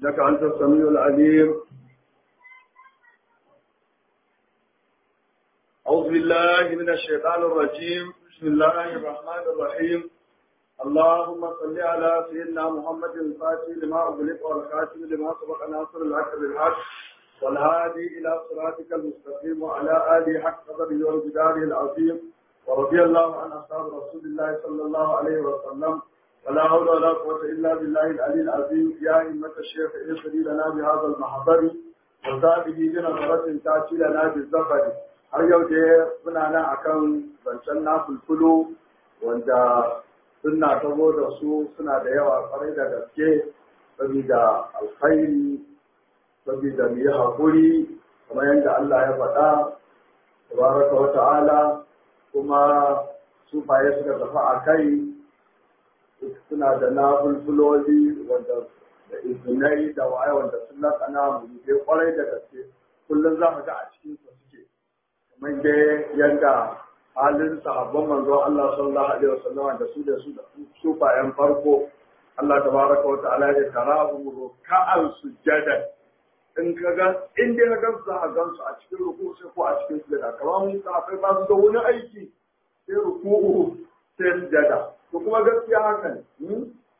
إنك أنت السميع العليم أعوذ بالله من الشيطان الرجيم بسم الله الرحمن الرحيم اللهم صل على سيدنا محمد الفاتح لما أغلق والخاتم لما سبق ناصر الحق بالحق والهادي إلى صراطك المستقيم وعلى آله حق قدره وجداره العظيم ورضي الله عن أصحاب رسول الله صلى الله عليه وسلم ولا حول ولا قوة إلا بالله العلي العظيم يا أئمة الشيخ اغفري لنا بهذا المحضر وسابه بنظرة تأتي لنا بالزفر har yau dai muna nan akan zancen na fulfulu wanda suna tabo da su suna da yawa kwarai da gaske saboda alkhairi saboda mu yi haƙuri kamar yadda Allah ya faɗa tabaraka wa ta'ala kuma sufaye suka tafi a kai suna da na fulfuloli wanda da izinai da waye wanda sun lakana mu je kwarai da gaske kullum za mu ga a cikin su suke kamar dai yadda halin sahabban manzo Allah sallallahu alaihi wasallam da su da su da sufayen farko Allah tabaraka wa ta'ala ya tarahu ruk'an sujada in ka ga in dai ka gamsu za a gamsu a cikin ruku sai ko a cikin sujada kamar mun sahabbai ba su da wani aiki sai ruku'u sai sujada to kuma gaskiya haka ne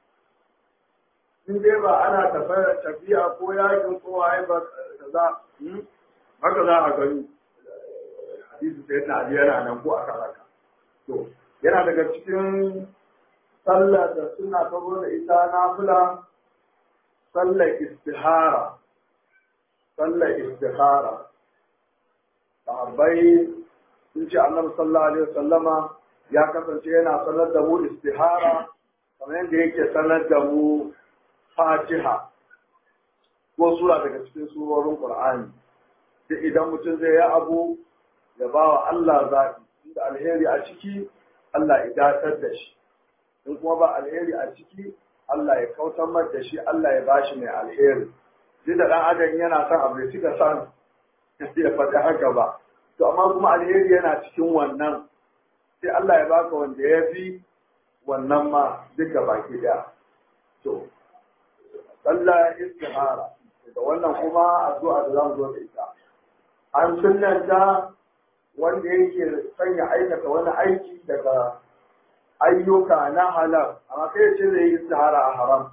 in dai ba ana tafiya ko yakin ko waye ba kaza haka za a gani hadisi sai na ali yana nan ko aka haka to yana daga cikin sallar da suna tabo da ita nafila sallar istihara sallar istihara sahabbai sun ce annabi sallallahu alaihi wasallama ya kasance yana sanar da mu istihara kamar yadda yake sanar da mu fatiha ko sura daga cikin surorin qur'ani duk idan mutum zai yi abu ya ba wa Allah zaɓi inda alheri a ciki Allah ya datar da shi in kuma ba alheri a ciki Allah ya kautar mar da shi Allah ya ba shi mai alheri duk da ɗan adam yana son abu ya cika son ya faɗi haka ba to amma kuma alheri yana cikin wannan sai Allah ya baka wanda ya fi wannan ma duka baki ɗaya to Allah istihara da wannan kuma addu'a da zamu zo da ita an sunnanta wanda yake sanya aikata wani aiki daga ayyuka na halal amma kai ce zai yi istihara a haram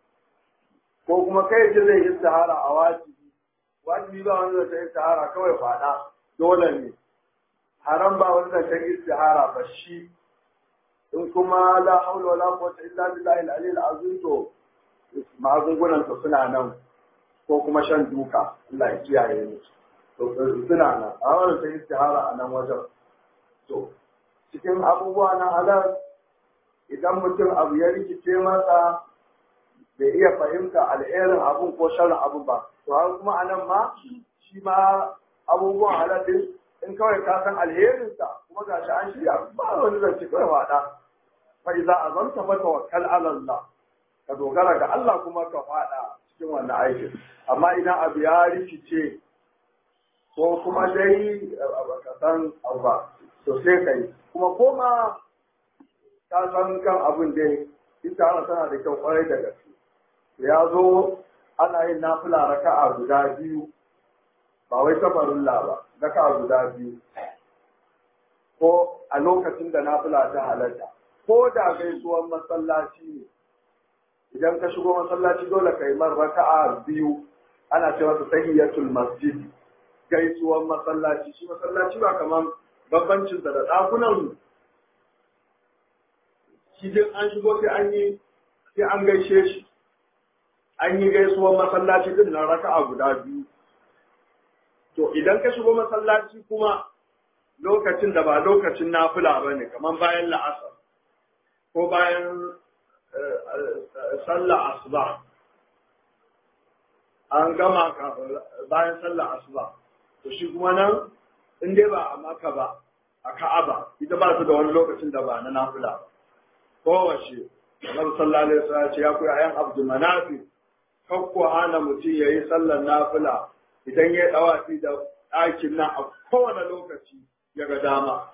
ko kuma kai ce zai yi istihara a wajibi wajibi ba wanda zai istihara kawai fada dole ne haram ba wanda zai istihara ba shi in kuma la haula wala quwwata illa billahi al-ali al-azim to magungunan su suna nan ko kuma shan duka Allah ya kiyaye mu to suna nan a wannan sai istihara a nan wajen to cikin abubuwa na halal idan mutum abu ya rikice masa bai iya fahimta alherin abun ko sharrin abun ba to har kuma a nan ma shi ma abubuwan halal din in kawai ka san alherinsa kuma ga shi an shirya ba wani zance kawai wada fa iza azamta fa tawakkal ala Allah ka dogara ga Allah kuma ka fada cikin wannan aikin amma idan abu ya rikice ko kuma dai ka san abu ba to sai kai kuma koma ka san kan abin dai ita ana tana da kyau kwarai da gaske ya zo ana yin nafila raka'a guda biyu ba wai safarilla ba raka'a guda biyu ko a lokacin da nafila ta halatta ko da gaisuwan masallaci ne idan ka shigo masallaci dole ka yi man raka'a biyu ana cewa su tahiyatul masjid gaisuwan masallaci shi masallaci ba kaman bambancin da ɗakunan shi dai an shigo sai an yi sai an gaishe shi an yi gaisuwan masallaci din na raka'a guda biyu to idan ka shigo masallaci kuma lokacin da ba lokacin nafila ba ne kamar bayan la'asar ko bayan sallah asuba an gama bayan sallah asuba to shi kuma nan in dai ba a maka ba a ka'aba ita ba su da wani lokacin da ba na nafila ba kowace Annabi sallallahu alaihi wasallam ce ya koyi ayan Abdul Manafi kakko hana mutum yayi sallar nafila idan ya dawafi da ɗakin nan a kowane lokaci ya ga dama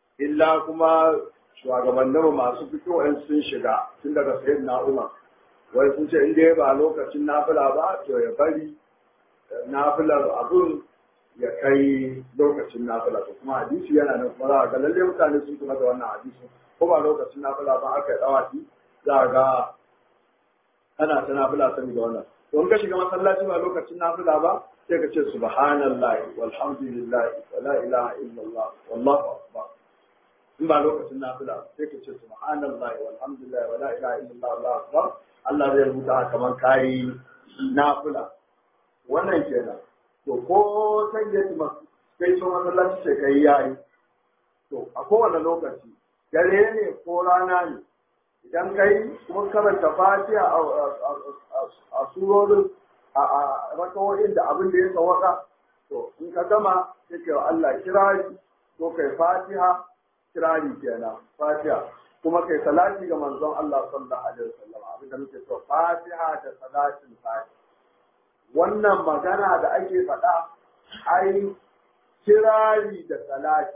illa kuma shugabanninmu masu fito in sun shiga tun daga sayyidina Umar wai sun ce in dai ba lokacin nafila ba to ya bari nafilar abun ya kai lokacin nafila to kuma hadisi yana nan kuma za ga lalle mutane sun kuma da wannan hadisi ko ba lokacin nafila ba aka yi dawaki za ga ana ta nafila sani da wannan to in ka shiga masallaci ba lokacin nafila ba sai ka ce subhanallahi walhamdulillahi wa la ilaha illallah wallahu akbar in ba lokacin nafila sai ka ce subhanallahi walhamdulillahi wa la ilaha illallah wallahu akbar Allah zai rubuta kamar kayi nafila wannan kenan to ko san ya tuma kai so masallaci ce kai yayi to a kowane lokaci dare ne ko rana ne idan kai kuma karanta fatiha a surorin a rakawoyin da abin da ya sawaka to in ka gama sai kai wa Allah kirari ko kai fatiha kirari kenan fatiha kuma kai salati ga manzon Allah sallallahu alaihi wasallam abin da muke so fatiha da salatin fatiha wannan magana da ake faɗa ai kirari da salati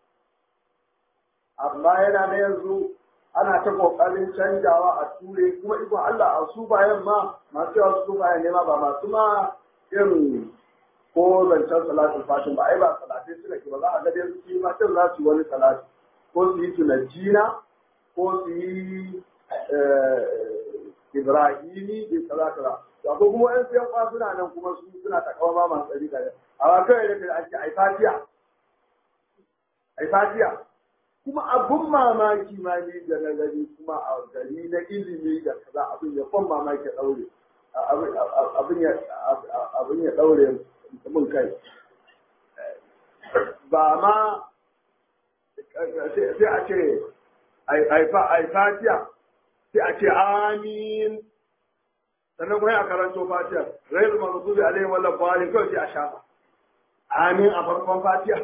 amma yana na yanzu ana ta kokarin canjawa a ture kuma ikon Allah a su bayan ma masu yawa su bayan ne ma ba masu ma irin ko zancen salatin fatin ba ai ba salatai suka ke ba za a ga dai su ma cin za su yi wani salati ko su yi tunajina ko su yi ibrahimi da kaza kaza to ko kuma yan siyan kwa suna nan kuma su suna takawa ma masu tsari kaza amma kawai da ake ai fatiya ai fatiya kuma abun mamaki ma ne da na gani kuma a gari na ilimi da kaza abin ya kwan mamaki daure abin ya abin ya daure mun kai ba ma sai a ce ai fatiya sai a ce amin sannan kuma a karanto fatiya rai da mazubi alaihi wallan bali kawai sai a shafa amin a farkon fatiya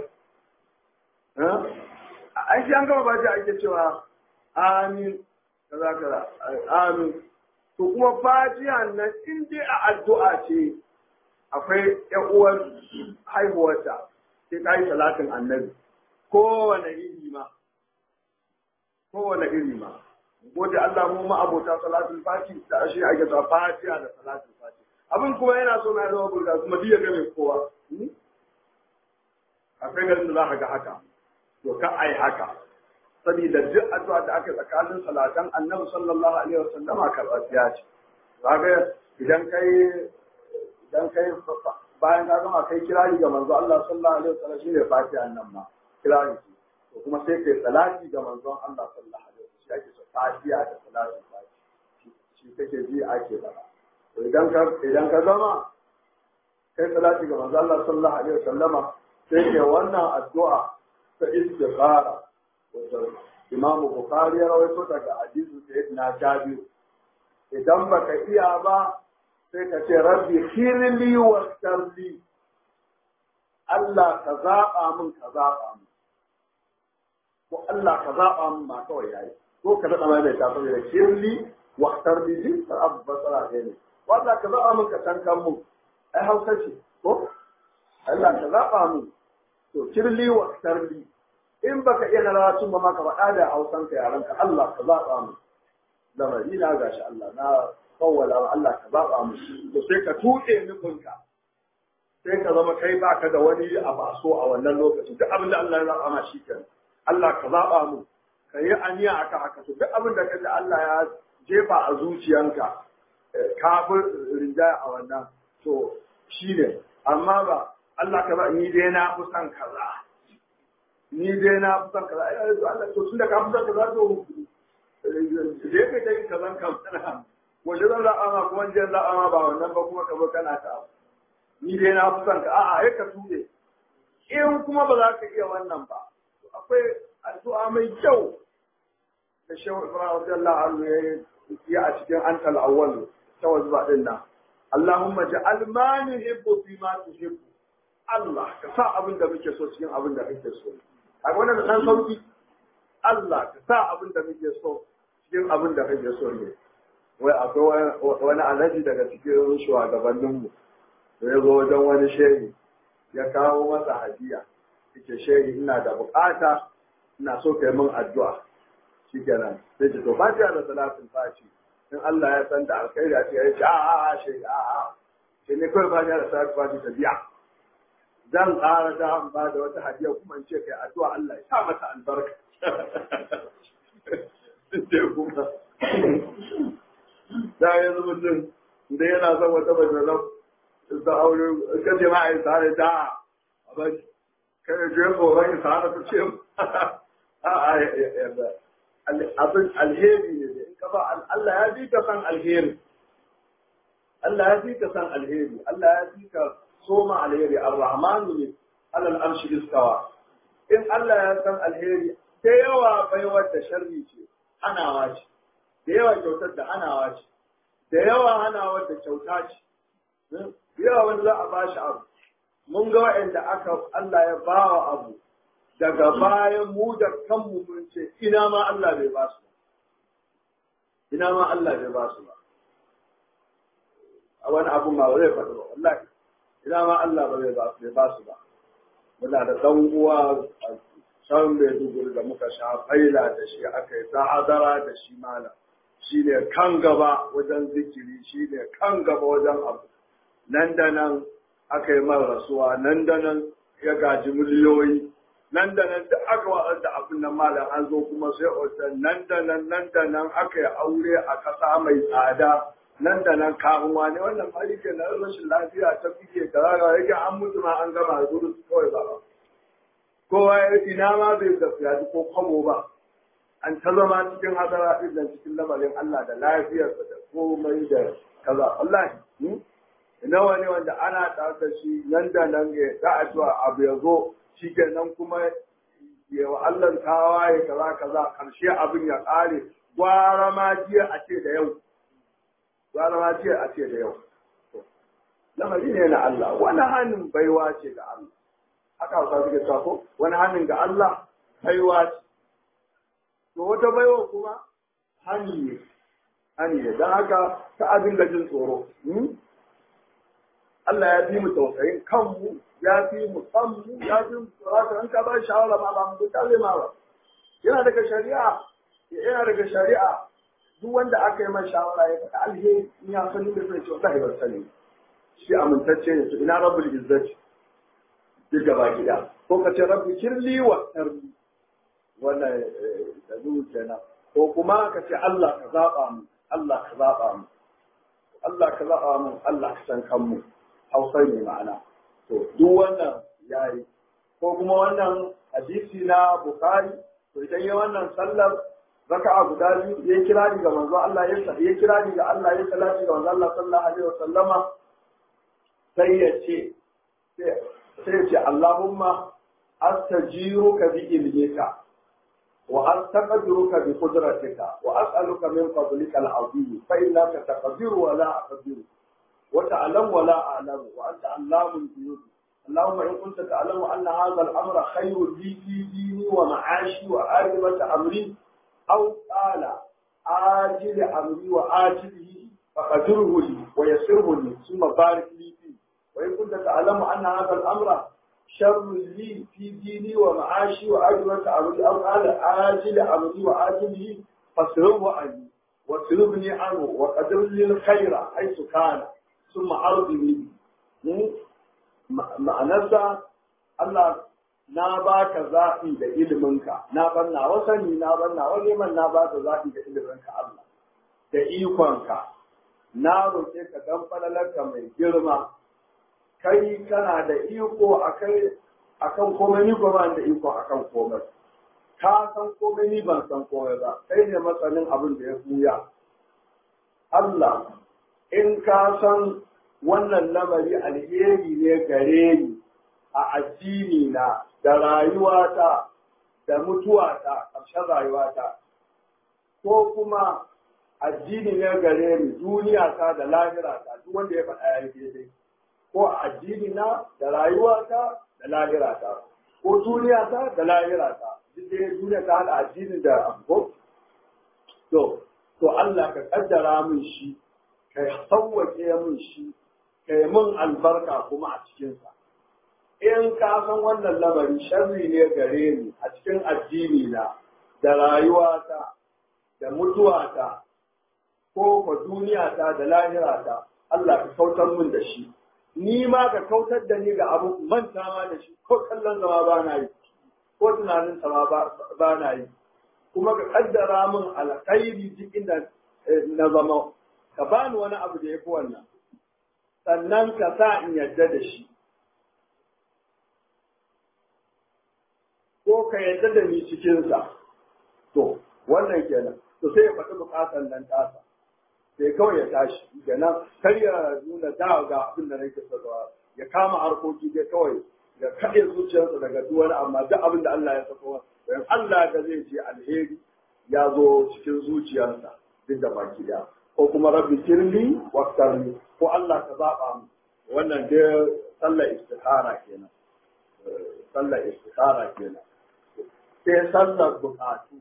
an shi an gama fatiya ake cewa amin kaza kaza amin to kuma fatiya nan in dai a addu'a ce akwai ƴan uwar haihuwarta sai ka yi salatin annabi kowane iri ma kowane iri ma gode Allah mu ma abota salatul fati da ashe ake ta fatiha da salatul fati abin kuma yana so na zama burga kuma diya ga mai kowa akwai garin da za ka ga haka to ka ai haka saboda duk addu'a da aka tsakanin salatan annabi sallallahu alaihi wasallam karɓaɓɓiya ce kaga idan kai idan kai bayan ka gama kai kirari ga manzo Allah sallallahu alaihi wasallam shine fatiha nan ma kirari to kuma sai kai salati ga manzon Allah sallallahu alaihi wasallam shi ake so fatiha da salati fati shi kake ji ake faɗa to idan ka idan ka gama kai salati ga manzon Allah sallallahu alaihi wasallama sai ke wannan addu'a ta istikhara wato Imam Bukhari ya rawaito daga hadisi sayyidina Jabir idan baka iya ba sai ka ce rabbi khirli wa tarli Allah ka zaɓa min ka zaɓa min ko Allah ka zaɓa min ba kawai yayi ko ka daɗa mai ta saboda khirli wa tarli din ka abu basara ne wanda ka zaɓa min ka tankan mu ai hausa ce ko Allah ka zaɓa min to khirli wa tarli in baka iya na rawatun ba ma ka faɗa da hausan ka yaran ka Allah ka zaɓa min lamari na gashi Allah na kawwala wa Allah ka zaɓa mu to sai ka tuɗe nufinka sai ka zama kai baka da wani abu a so a wannan lokacin duk abin da Allah ya zaɓa ma shi kenan Allah ka zaɓa mu ka yi aniya aka haka to duk abin da kaji Allah ya jefa a zuciyanka kafin rinjaya a wannan to shi ne amma ba Allah ka ba ni dai na fi son kaza ni dai na fi son kaza ai Allah to tunda ka fi son kaza to je ka ta yi kazan kamfana wanda zan zaɓa ma kuma jin zaɓa ma ba wannan ba kuma ka zo kana ta ni dai na fi son ka a'a ya ka tuɗe in kuma ba za ka iya wannan ba akwai addu'a mai kyau da shehu ibrahim radiyallahu anhu ya yi a cikin antal awwal ta wazba din nan Allahumma ja'al ma nuhibbu fi ma tuhibbu Allah ka sa abin da muke so cikin abin da kake so a wannan da dan sauki Allah ka sa abin da muke so cikin abin da kake so ne wai akwai wani alaji daga cikin shugabanninmu da ya zo wajen wani shehi ya kawo masa hadiya yake shehi ina da bukata ina so kai min addu'a shikenan sai ce to fatiha da salatin fashi in Allah ya san da alkhairi a ce ya ce a a a shi a a shi ne kawai ba da sa ba ta biya zan ƙara da an ba da wata hadiya kuma in ce kai addu'a Allah ya sa mata albarka sai kuma da yanzu mutum da yana son wata bajalar da aure ka ce ma a yi tare da a ba kai je tsoron yi tare ta ce abin alheri ne in ka ba Allah ya fi ka san alheri Allah ya fi ka san alheri Allah ya fi ka soma alheri ar-rahmanu ne alal arshi istawa in Allah ya san alheri da yawa baiwar da sharri ce hanawa ce da yawa kyautar da hanawa ce da yawa hanawar da kyauta ce da yawa wanda za a ba shi abu mun ga waɗanda aka Allah ya ba wa abu daga bayan mu da kanmu mun ce ina ma Allah bai ba su ina ma Allah bai ba su ba a wani abu ma zai faɗi ba wallahi ina ma Allah ba bai ba su ba su ba muna da ɗan uwa a can Maiduguri da muka sha faila da shi aka yi hadara da shi malam shi ne kan gaba wajen zikiri shi ne kan gaba wajen abu nan da nan aka yi mara rasuwa nan da nan ya gaji miliyoyi nan da nan da aka waɗar da abin nan malam an zo kuma sai otal nan da nan nan da nan aka yi aure a ƙasa mai tsada nan da nan kamuwa ne wannan mali ke na rashin lafiya ta fike da raga yake an mutu ma an gama da gudu kawai ba kowa ya ina ma bai tafiya ko kwamo ba an ta zama cikin hadara ɗin cikin lamarin Allah da lafiyarsa da komai da kaza wallahi nawa ne wanda ana tare da shi nan da nan ya za a cewa abu ya zo shi nan kuma ya wa Allah tawaye kaza kaza karshe abin ya ƙare gwara ma jiya a ce da yau gwara ma jiya a ce da yau lamari ne na Allah wani hannun baiwa ce ga Allah haka hausa suke cewa ko wani hannun ga Allah baiwa ce to wata baiwa kuma hani ne hani ne don haka ta abin da jin tsoro Allah ya fi mu tausayin kanmu ya fi mu kanmu ya fi mu tsorata an ka ba shawara ma ba mu ta zai ma ba yana daga shari'a yana daga shari'a duk wanda aka yi mai shawara ya faɗa alheri in ya sani da zai ce wallahi ban sani shi amintacce ne to ina rabbul izzati duk gaba gida ko ka ce rabbi kirli wa tarbi wannan da zuwa kenan ko kuma ka ce Allah ka zaba mu Allah ka zaba mu Allah ka zaba mu Allah ka san kanmu Hausa ne ma'ana to duk wannan yayi ko kuma wannan hadisi na Bukhari to idan ya wannan sallar raka'a guda biyu ya kira ni ga manzo Allah ya ya kira ni ga Allah ya salati ga manzo Allah sallallahu alaihi wasallama sai ya ce sai ya ce Allahumma astajiruka bi ilmika wa astaqdiruka bi qudratika wa as'aluka min fadlika al-azim fa innaka taqdiru wa la aqdiru wa ta'lamu wa la a'lamu wa anta allamul ghuyub اللهم إن كنت تعلم أن هذا الأمر خير لي في ديني ومعاشي وآخرة أمري أو قال آجل أمري وآجله فقدره لي ويسره لي ثم بارك لي فيه وإن كنت تعلم أن هذا الأمر شر لي في ديني ومعاشي وآخرة أمري أو قال آجل أمري وآجله فاصرفه عني واصرفني عنه وقدر لي الخير حيث كان ثم أرضني ma'anarsa Allah na ba ka zaɓi da iliminka, na ban na wasani, na ban na neman na ba ka zaɓi da iliminka Allah, da ikonka, na roƙe ka dan falalarka mai girma, kai kana da iko a kai a kan komai ni kuma da iko a kan komai. Ka san komai ni ban san komai ba, kai ne matsanin abin da ya buya. Allah, in ka san wannan lamari alheri ne gare ni a addini na da rayuwata da mutuwata ƙarshen rayuwata ko kuma addini ne gare ni duniya ta da lahira ta duk wanda ya faɗa ya daidai ko addini na da rayuwata da lahira ta ko duniya ta da lahira ta duk dai duniya ta da addini da abu to to Allah ka kaddara min shi ka sauwake min shi ka yi min albarka kuma a cikinsa. In ka san wannan lamari sharri ne gare ni a cikin addini na da rayuwata da mutuwata ko ko duniya ta da lahira ta Allah ka kautar mun da shi ni ma ka kautar da ni ga abu manta ma da shi ko kallon zama ba na yi ko tunanin sama ba na yi kuma ka kaddara min alkhairi duk inda na zama ka bani wani abu da ya fi wannan sannan ka sa in yadda da shi ko ka yadda da ni cikinsa to wannan kenan to sai ya faɗi buƙatar nan tasa sai kawai ya tashi kenan kar ya nuna da ga abin da nake so ya kama harkoki dai kawai ya kaɗe zuciyarsa daga duk wani amma duk abin da Allah ya sako dan Allah da zai ce alheri ya zo cikin zuciyarsa duk da baki da ko kuma rabbi kirli waqtarni ko Allah ka zaba mu wannan dai sallar istikhara kenan sallar istikhara kenan sai sallar bukatu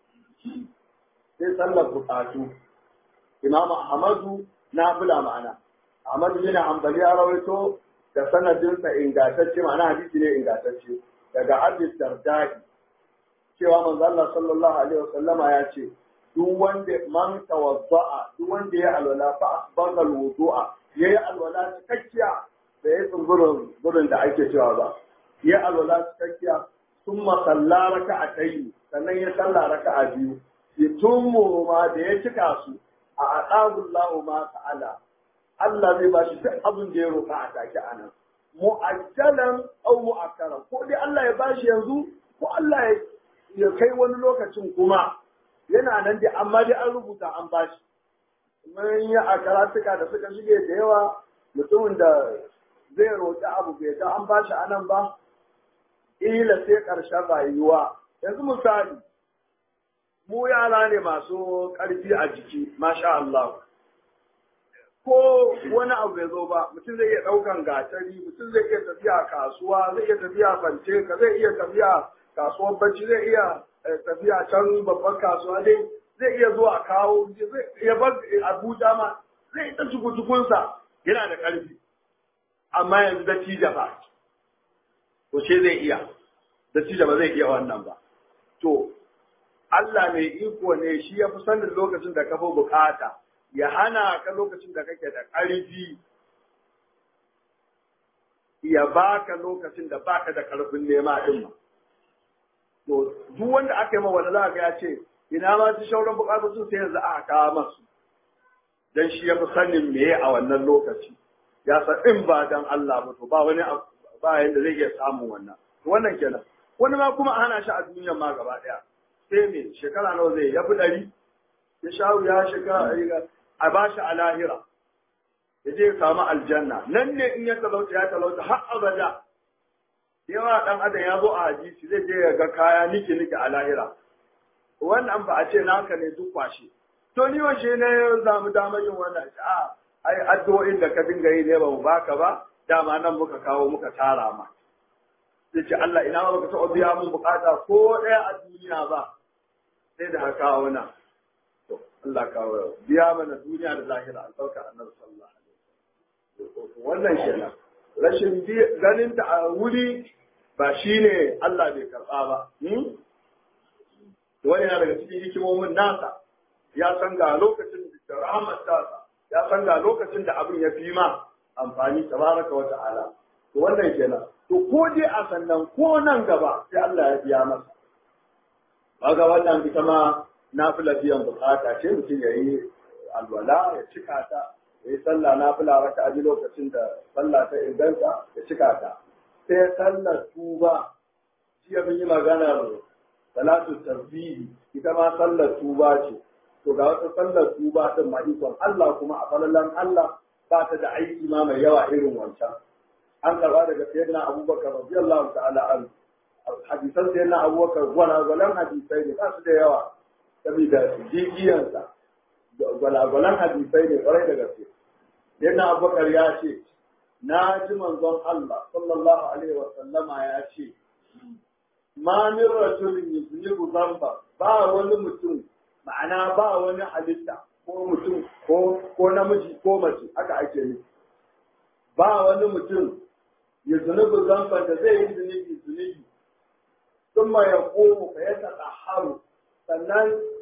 sai sallar bukatu imam ahmadu na bula ma'ana ahmadu bin hanbali ya rawaito da sanadinsa ingantacce ma'ana hadisi ne ingantacce daga hadis dardai cewa manzo Allah sallallahu alaihi wasallama ya ce duk wanda man tawadda'a duk wanda ya alwala fa asbaga alwudu'a yayi alwala cikakkiya da ya tsumburin gurin da ake cewa ba ya alwala cikakkiya thumma salla raka'atayn sannan ya salla raka'a biyu yatummu ma da ya cika su a aqabullahu ma ta'ala Allah zai ba shi duk abin da ya roƙa a take anan mu'ajjalan aw mu'akkaran ko dai Allah ya bashi yanzu ko Allah ya kai wani lokacin kuma yana nan dai amma dai an rubuta an bashi mun yi a karatuka da suka shige da yawa mutumin da zai roƙi abu bai ga an bashi anan ba ila sai ƙarshen rayuwa yanzu misali mu yara ne masu ƙarfi a jiki masha Allah ko wani abu ya zo ba mutum zai iya ɗaukan gatari mutum zai iya tafiya kasuwa zai iya tafiya bance ka zai iya tafiya kasuwar bacci zai iya tafiya can babban kasuwa dai zai iya zuwa kawo zai iya bar abuja ma zai ta cukucukunsa yana da ƙarfi amma yanzu da tija ba to ce zai iya da tija ba zai iya wannan ba to Allah mai iko ne shi ya fi sanin lokacin da ka fi bukata ya hana ka lokacin da kake da ƙarfi ya baka lokacin da baka da ƙarfin nema din ma to duk wanda aka yi ma wani za ga ya ce ina ma su shauran bukatu sun sai yanzu aka kawo masu dan shi ya fi sanin meye a wannan lokaci ya san in ba dan Allah ba to ba wani ba yanda zai iya samun wannan to wannan kenan wani ma kuma hana shi a duniyar ma gaba daya sai me shekara nawa zai ya fi ɗari ya sha ya shiga a ba shi a lahira ya je ya samu aljanna nan ne in ya talauta ya talauta har abada yawa dan adam ya zo a hadisi zai je ya ga kaya niki niki a lahira wannan ba a ce naka ne duk kwashe to ni washe ne ya zamu damar yin wannan a ai addu'o'in da ka dinga yi ne ba mu baka ba dama nan muka kawo muka tara ma sai ce Allah ina ba ka taɓa biya mun bukata ko ɗaya a duniya ba sai da haka kawo nan to Allah kawo biya mana duniya da lahira albarka annabi sallallahu alaihi wasallam wannan kenan rashin ganin ta a wuri ba shine Allah bai karba ba wani yana daga cikin hikimomin nasa ya san ga lokacin da rahmat tasa ya san ga lokacin da abin ya fi ma amfani tabaraka wa ta'ala to wannan kenan to ko dai a sannan ko nan gaba sai Allah ya biya masa kaga wannan ita ma nafila biyan bukata ce mutum ya yi alwala ya cika ta ya yi sallah nafila raka a lokacin da sallah ta inganta ya cika ta sai sallar tuba shi ya yi maganar salatu tasbihi ita ma sallar tuba ce to ga wata sallar tuba din ma ikon Allah kuma a falalan Allah ba ta da aiki ma mai yawa irin wancan an karba daga sayyidina Abubakar radiyallahu ta'ala an hadisan sayyidina Abubakar gwalagwalan hadisai ne ba su da yawa saboda jijiyansa gwalagwalan hadisai ne kwarai da gaske sayyidina Abubakar ya ce na ji manzon Allah sallallahu alaihi wa sallama ya ce ma min rajulin yuznibu zamba ba wani mutum ma'ana ba wani halitta ko mutum ko ko namiji ko mace haka ake nufi ba wani mutum ya zunubi zamban da zai yi zunubi zunubi sun ma ya komo ka ya haru sannan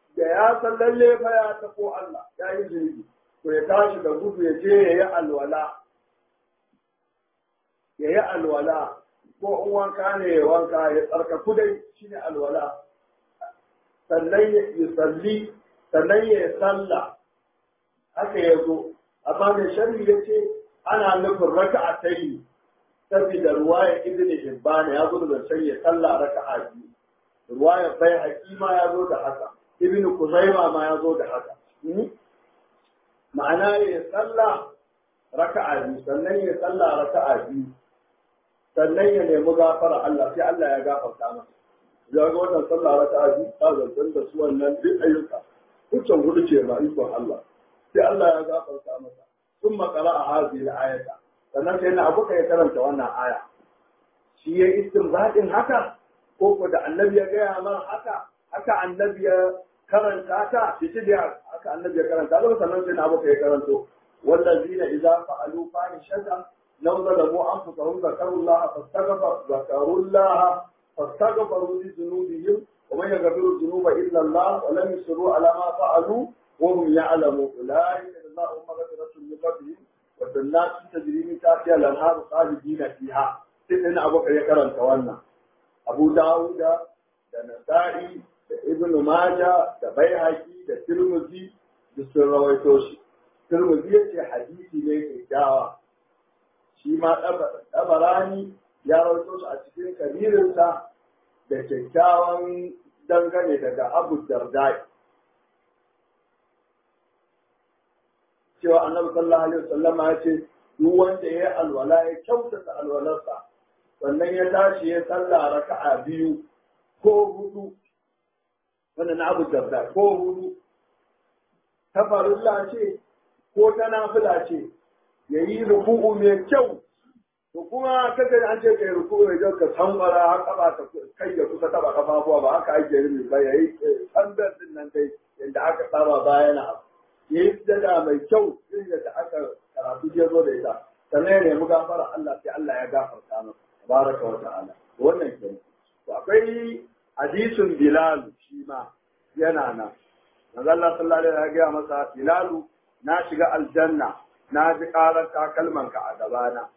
da ya san lalle fa ya tafo Allah ya yi zunubi to ya tashi da gudu ya je ya yi alwala ya yi alwala ko in wanka ne ya wanka ya tsarkaku dai shine alwala sannan ya salli sannan ya salla haka ya zo amma mai sharri ya ce ana nufin raka'a ta yi saboda ruwaya ibn hibban ya zo da sai ya salla raka'a biyu ruwaya bai hakima ya zo da haka ibn kuzaima ma ya zo da haka ma'ana ya salla raka'a biyu sannan ya salla raka'a biyu sannan ya nemi gafara Allah sai Allah ya gafarta masa ya ga wannan sallah raka'a biyu ta zantar da su wannan duk ayyuka hujjan hudu ce ma ikon Allah sai Allah ya gafarta masa sun makara a hazi da ayata sannan sai na abuka ya karanta wannan aya shi ya istinbadin haka ko ko da annabi ya gaya mar haka haka annabi ya karanta ta shi da haka annabi ya karanta ta sannan sai na abuka ya karanto wallazina idza fa'alu fahishatan law zalamu anfusahum zakaru Allah fastaghfaru zakaru Allah fastaghfaru li dhunubihim ومن يغفر الذنوب الا الله ولم يصروا على ما فعلوا وهم يعلمون اولئك جزاؤهم مغفرة من ربهم وجنات تجري من تحتها الانهار خالدين فيها سيدنا ابو بكر يكرم wannan abu dawuda da nasa'i da ibn maja da baihaqi da tirmidhi da sun rawaito shi tirmidhi yace hadisi ne kyakkyawa shi ma dabarani ya rawaito shi a cikin kabirinsa da kyakkyawan dangane daga abu dardai cewa annabi sallallahu alaihi wasallama ya ce duk wanda ya yi alwala ya kyautata alwalarsa sannan ya tashi ya sallah raka'a biyu ko hudu wannan na abu darda ko hudu ta farilla ce ko ta nafila ce ya yi ruku'u mai kyau to kuma kaga an ce kai ruku'u mai kyau ka tambara har kaba ta kai da kusa taba kafafuwa ba haka ake rubi ba yayi tambar din nan dai yadda aka saba bayana abu ya yi sujada mai kyau irin da aka karatu ya zo da ita sannan ya nemi gafara Allah sai Allah ya gafarta masa tabaraka wa ta'ala wannan ke to akwai hadisin Bilal shi ma yana nan manzo Allah sallallahu alaihi wasallam ya ga masa Bilal na shiga aljanna na ji karar takalmanka a gabana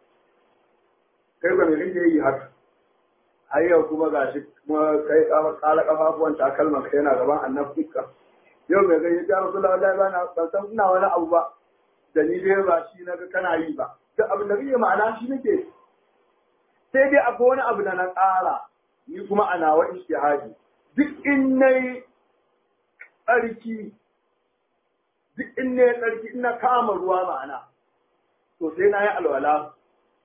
kai ba me kake yi haka har yau kuma gashi kuma kai kala kafafuwan takalmanka yana gaban annabinka yau mai gani ya rasu lallai ba na ban san ina wani abu ba da ni dai ba shi na ga kana yi ba duk abin da kake ma'ana shi nake sai dai akwai wani abu da na ƙara ni kuma a nawa ishtihadi duk in nayi tsarki duk in nayi tsarki ina kama ruwa ma'ana to sai na yi alwala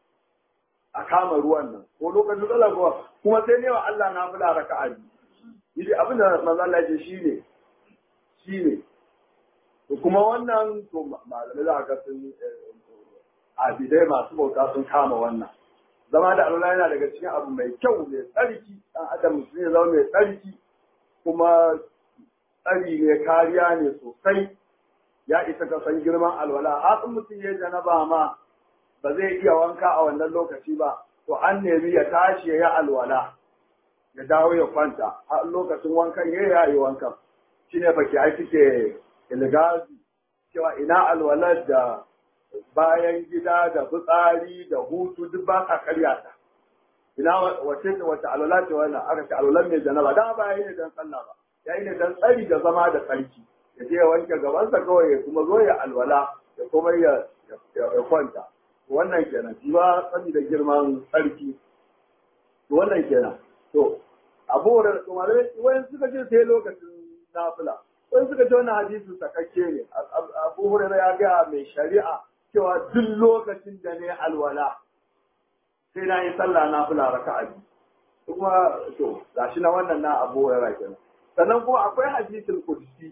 a kama ruwan nan ko lokacin tsalar ruwa kuma sai ne wa Allah na fula raka'a biyu abin da manzo Allah ya ce shine shi ne kuma wannan to malamai za ka sun abidai masu bauta sun kama wannan zama da alwala yana daga cikin abu mai kyau mai tsarki dan adam musulmi ya zama mai tsarki kuma tsari ne kariya ne sosai ya isa ka san girman alwala hatsin mutum ya janaba ma ba zai iya wanka a wannan lokaci ba to an nemi ya tashi ya yi alwala ya dawo ya kwanta har lokacin wankan ya yi wankan shi ne baki ai suke ilgazi cewa ina alwalar da bayan gida da fitsari da hutu duk ba ka karya ta ina wace wace alwala ce wannan aka ce alwalar mai janaba da ba yayi ne dan sallah ba yayi ne dan tsari da zama da tsarki ya je ya wanke gabansa kawai ya kuma zo ya alwala ya kuma ya ya kwanta wannan kenan shi ba sani da girman tsarki wannan kenan to abu da kuma wani suka ce sai lokacin nafila wani suka ce wannan hadisin sakakke ne abu hurairar ya gaya mai shari'a cewa duk lokacin da ne alwala sai na yi sallah nafila raka'a biyu kuma to gashi na wannan na abu hurairar kenan sannan kuma akwai hadisin kudusi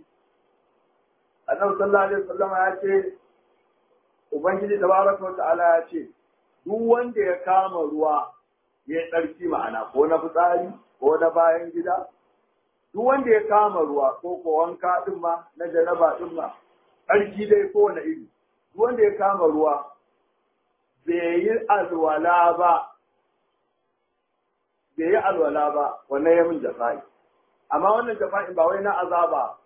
annabi sallallahu alaihi wasallam ya ce ubangiji tabaraka wa ta'ala ya ce duk wanda ya kama ruwa ya tsarki ma'ana ko na fitsari ko na bayan gida duk wanda ya kama ruwa ko ko wanka din ma na janaba din ma tsarki dai ko wani iri duk wanda ya kama ruwa bai yi alwala ba bai yi alwala ba wannan ya min jafa'i amma wannan jafa'i ba wai na azaba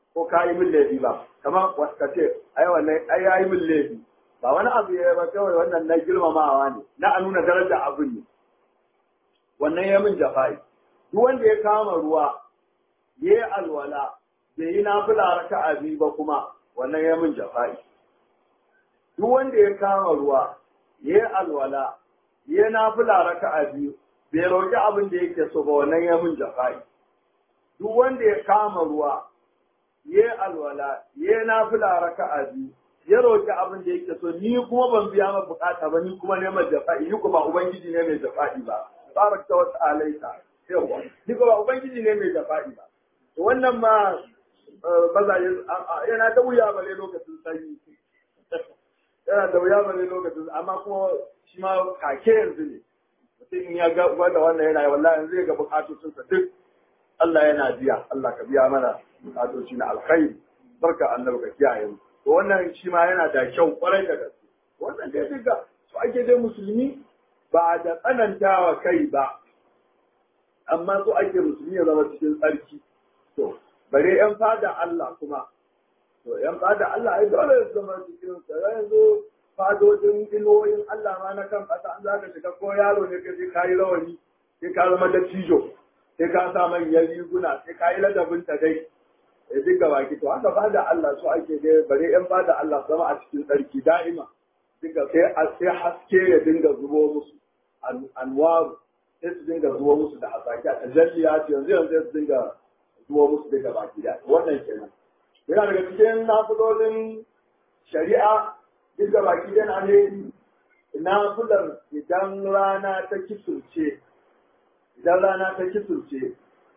ko ka yi min laifi ba kamar ka ce ai wannan ai yayi min laifi ba wani abu ya ba kawai wannan na girmamawa ne na a nuna daraja abin ne wannan ya min jafa'i duk wanda ya kama ruwa ya yi alwala bai yi nafila raka'a biyu ba kuma wannan ya min jafa'i duk wanda ya kama ruwa ya yi alwala ya yi nafila raka'a biyu bai roƙi abin da yake so ba wannan ya min jafa'i duk wanda ya kama ruwa ya yi alwala ya yi nafila raka'a biyu ya roƙi abin da yake so ni kuma ban biya ma bukata ba ni kuma neman jafa'i ni kuma ubangiji ne mai jafa'i ba tabarakta wa ta'alaita yawa ni kuma ubangiji ne mai jafa'i ba to wannan ma mazaje yana da wuya bale lokacin sanyi yana da wuya bale lokacin amma kuma shi ma kake yanzu ne mutum in ya ga wanda wannan yana yi wallahi yanzu ya ga bukatocinsa duk Allah yana biya Allah ka biya mana bukatoci na alkhairi barka annabi ka kiyaye mu to wannan shi ma yana da kyau kwarai da gaske wannan dai duka su ake dai musulmi ba da tsanantawa kai ba amma su ake musulmi ya zama cikin tsarki to bare yan fada Allah kuma to yan fada Allah ai dole su zama cikin tsara yanzu fadojin iloyin Allah ma na kan kasa an zaka shiga ko yaro ne ka je kayi rawani sai ka zama da cijo sai ka sa manyan riguna sai ka yi ladabin ta dai ya dinga baki to haka ba da Allah su ake dai bare yan ba da Allah zama a cikin tsarki da'ima dinga sai sai haske ya dinga zubo musu anwaru sai su dinga zubo musu da hasaki a tajalliya ce yanzu yanzu su dinga zubo musu daga baki da wannan kenan yana daga cikin nafilolin shari'a dinga baki da na ne nafilar idan rana ta kisurce idan rana ta kisurce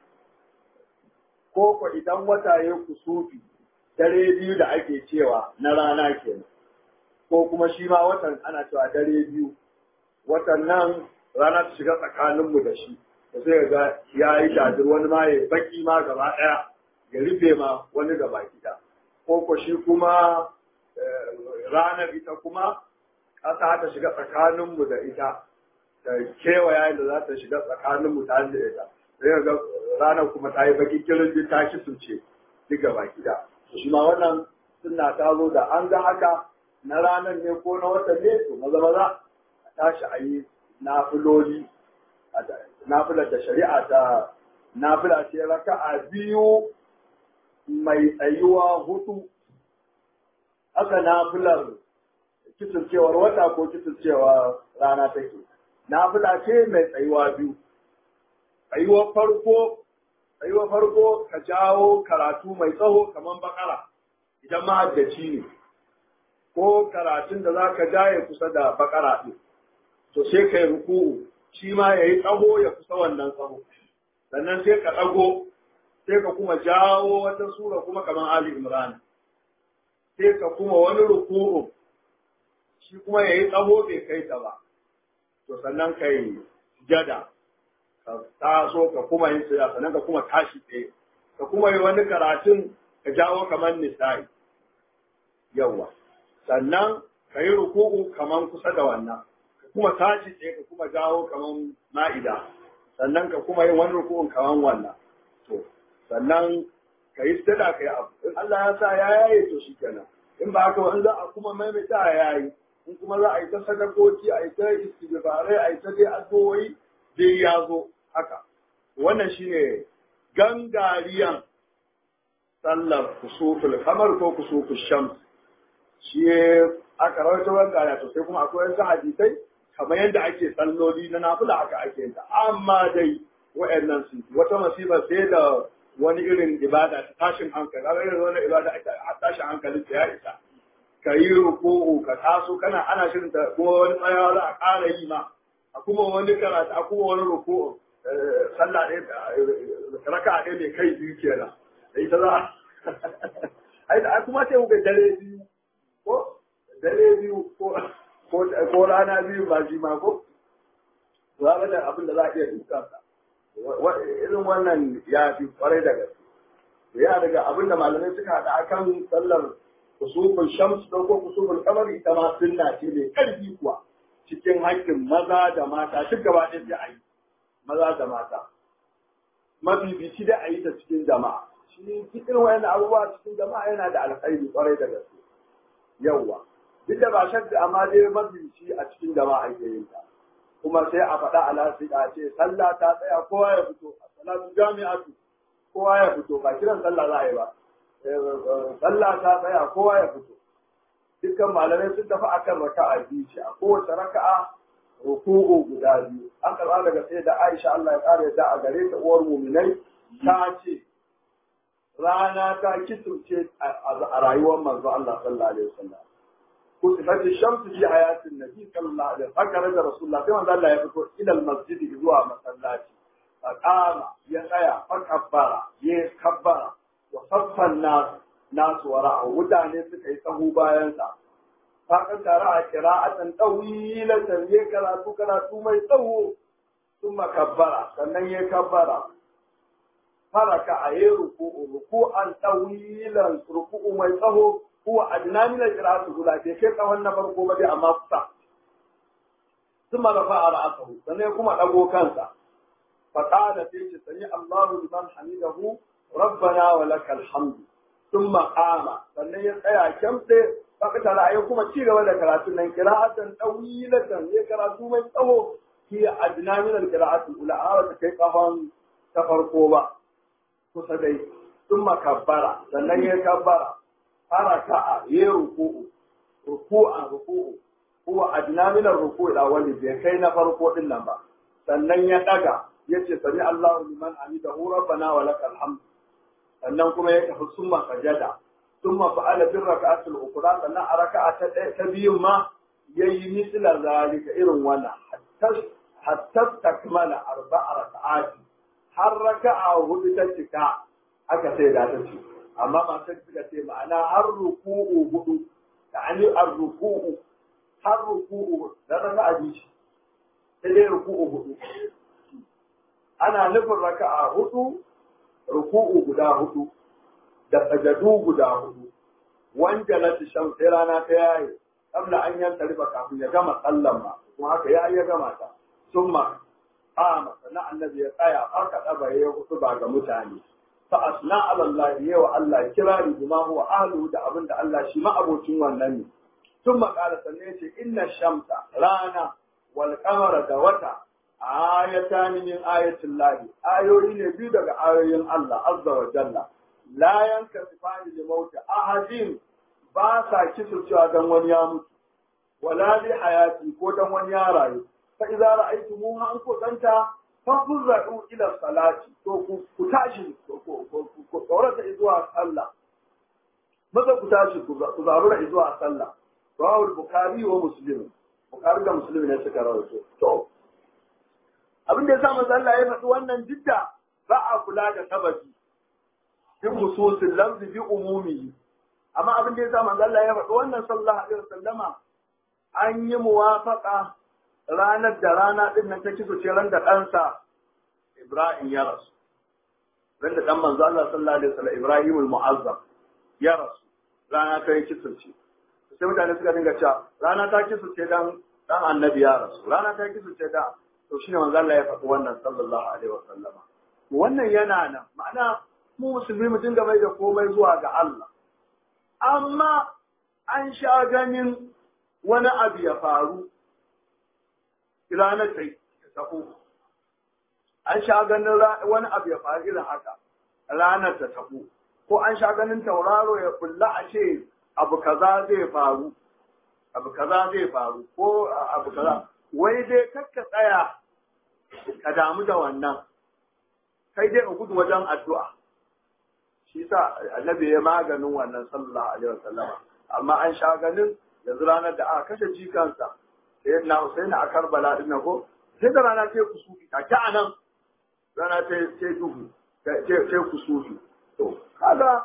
ko ko idan wata ya kusufi dare biyu da ake cewa na rana kenan ko kuma shi ma watan ana cewa dare biyu watan nan rana ta shiga tsakaninmu da shi da sai ga ya yi shajir wani ma ya baki ma gaba ɗaya ya rufe ma wani gaba gida ko ko shi kuma ranar ita kuma ƙasa ta shiga tsakaninmu da ita da kewaya da za ta shiga tsakaninmu ta da ita sai ga ranar kuma ta yi baki kirin ta kisunce duk gaba gida shi ma wannan suna ta zo da an ga haka na ranar ne ko na watan ne to maza maza a tashi a yi nafiloli nafilar da shari'a ta nafila ce raka'a biyu mai tsayuwa hudu aka nafilar kiturcewar wata ko kiturcewar rana take nafila ce mai tsayuwa biyu tsayuwar farko tsayuwar farko ka jawo karatu mai tsawo kamar bakara idan mahaddaci ne ko karatun da za ka jaye kusa da bakara ɗin to sai ka yi ruku'u shi ma ya yi tsaho ya kusa wannan tsaho sannan sai ka ɗago sai ka kuma jawo wata sura kuma kamar Ali Imran sai ka kuma wani ruku'u shi kuma ya yi tsaho bai kai ta ba to sannan ka yi jada ka taso ka kuma yin sujada sannan ka kuma tashi tsaye ka kuma yi wani karatun ka jawo kamar nisa'i yawa sannan ka yi ruku'u kamar kusa da wannan kuma tashi tsaye ka kuma jawo kaman ma'ida sannan ka kuma yin wani rukun kaman wannan to sannan ka yi stada ka yi abu in Allah ya sa ya yaye to shi kenan in ba haka in za a kuma maimaita a yayi in kuma za a yi ta sadakoki a yi ta istighfarai a yi ta dai addu'o'i dai ya zo haka wannan shine gangariyan sallar kusuful kamar ko kusuful shams shi aka rawaito gangariya to sai kuma akwai wasu hadisai kamar yadda ake salloli na nafila haka ake yin ta amma dai wa'annan su wata masifa sai da wani irin ibada ta tashin hankali kaga irin wani ibada a tashin hankali ta ya isa ka yi ruku'u ka taso kana ana shirin ta kuma wani tsayawa za a ƙara yi ma a kuma wani karatu a kuma wani ruku'u sallah ɗaya raka ɗaya mai kai biyu kenan da ita za a kuma sai kuka dare biyu ko dare biyu ko ko rana biyu ba shi ma ko za ga da abin da za a iya duka sa irin wannan ya fi kwarai da gaske ya daga abin da malamai suka haɗa akan sallar kusufin shams ko ko kusufin kamar ita ma sunna ce mai ƙarfi kuwa cikin haƙƙin maza da mata duk gaba ɗaya sai a yi maza da mata mafifici da a yi ta cikin jama'a shi cikin wayan abubuwa cikin jama'a yana da alkhairi kwarai da gaske yawwa duk da ba shakka amma dai mabici a cikin jama'a ake yin ta kuma sai a faɗa a lasika ce sallah ta tsaya kowa ya fito a salatu jami'atu kowa ya fito ba kiran sallah za a yi ba sallah ta tsaya kowa ya fito dukkan malamai sun tafi akan raka'a biyu ce a kowace raka'a ruku'u guda biyu an karɓa daga sai da Aisha Allah ya ƙara yadda a gare ta uwar muminai ta ce rana ta kiturce a rayuwar manzo Allah sallallahu alaihi wasallam kusifat shamsu fi hayatin nabi sallallahu alaihi wasallam haka da rasulullah sai manzo Allah ya fito ila masjid zuwa masallaci faqama ya tsaya fa kabbara ya kabbara wa saffan nas nasu wara'a mutane suka yi tsahu bayan sa fakan tare a kira'atan ɗawilatan ya karatu karatu mai tsawo sun makabbara sannan ya kabbara faraka a yi ruku'u ruku'an ɗawilan ruku'u mai tsawo kuwa a dinamilar kira'atu guda ke kai tsawon na farko ba dai amma kusa sun marafa a ra'asahu sannan kuma ɗago kansa faƙada sai ce sani Allahu liman hamidahu rabbana wa lakal hamdu ثم قام sannan ya tsaya kyamse fakata ra'ayi kuma ci gaba da karatu nan qira'atan tawilatan ya karatu mai tsawo fi adna min al-qira'ati ula ara ta kai kafan ta farko ba kusa dai thumma kabbara sannan ya kabbara haraka ya ruku'u ruku'an ruku'u huwa adna min ar-ruku'i da wani bai kai na farko din nan ba sannan ya daga yace sami Allahu liman hamidahu rabbana wa lakal hamd sannan kuma ya tafi summa sajada summa fa'ala bin raka'atul ukra sannan a raka'a ta ɗaya ta biyun ma yayi misla zalika irin wannan hatta hatta takmala arba'a raka'ati har raka'a hudu ta cika aka sai da ta ce amma masu suka ce ma'ana har ruku'u hudu ta'ani ar-ruku'u har ruku'u da raka'a biyu sai dai ruku'u hudu ana nufin raka'a hudu ruku'u guda hudu da sajadu guda hudu wanda na shan sai rana ta yaye kabla an yanta riba kafin ya gama sallan ma kuma haka ya ya gama ta summa qama sana annabi ya tsaya aka daba ya hudu ba ga mutane fa asna ala Allah yawa Allah kirari bima huwa ahlu da abin da Allah shi ma abocin wannan ne summa qala sanne yace inna shamsa rana wal qamara da wata ayatani min ayatin lahi ayoyi ne biyu daga ayoyin Allah azza wa jalla la yankasifani li mauti ahadin ba sa kisurcewa dan wani ya mutu wala li hayati ko dan wani ya rayu fa idza ra'aytumuha an ko danta fa kuzadu ila salati to ku ku tashi ku tsorata zuwa sallah maza ku tashi ku zarura zuwa sallah rawahu bukhari wa muslim bukhari da muslim ne suka rawaito to abin da ya sa manzo Allah ya faɗi wannan jidda ba a kula da sababi bi khususin lafzi bi umumi amma abin da ya sa manzo Allah ya faɗi wannan sallallahu alaihi wasallama an yi muwafaqa ranar da rana din nan ta kiso ce ran da ɗansa Ibrahim ya rasu ran da ɗan manzo Allah sallallahu alaihi wasallam Ibrahim al-Mu'azzam ya rasu rana ta yi kiso ce sai mutane suka dinga cewa rana ta kiso ce dan dan annabi ya rasu rana ta kiso ce da to shine manzo Allah ya faɗi wannan sallallahu alaihi wasallama wannan yana nan ma'ana mu musulmi mu dinga mai da komai zuwa ga Allah amma an sha ganin wani abu ya faru ranar ta tafi an sha ganin wani abu ya faru irin haka ranar ta tafi ko an sha ganin tauraro ya kulla a ce abu kaza zai faru abu kaza zai faru ko abu kaza wai dai kakka tsaya ka damu da wannan kai dai ka gudu wajen addu'a shi sa annabi ya maganin wannan sallallahu alaihi wasallam amma an sha ganin yanzu ranar da aka kashe jikansa sai na Husaini a Karbala din ko sai da rana ce kusufi ta ta anan rana ta ce duhu ce kusufi to kaga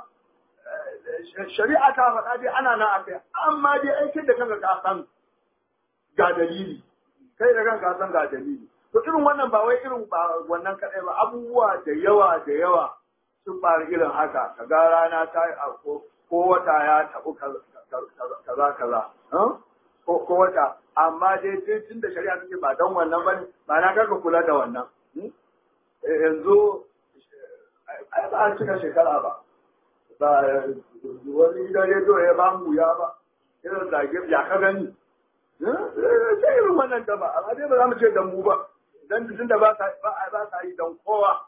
shari'a ta faɗa dai ana nan akai amma dai aikin da kanka ka san ga dalili kai da kanka san ga dalili to irin wannan ba wai irin ba wannan kadai ba abubuwa da yawa da yawa sun faru irin haka kaga rana ta ko wata ya tabu kaza kaza ko wata amma dai tun da shari'a take ba don wannan bane ba na kaka kula da wannan yanzu ai ba a cika shekara ba ba wani gidan rediyo ya ba mu ya ba irin zage ya ka gani sai irin wannan da ba amma dai ba za mu ce dan mu ba dan tun da ba sa yi dan kowa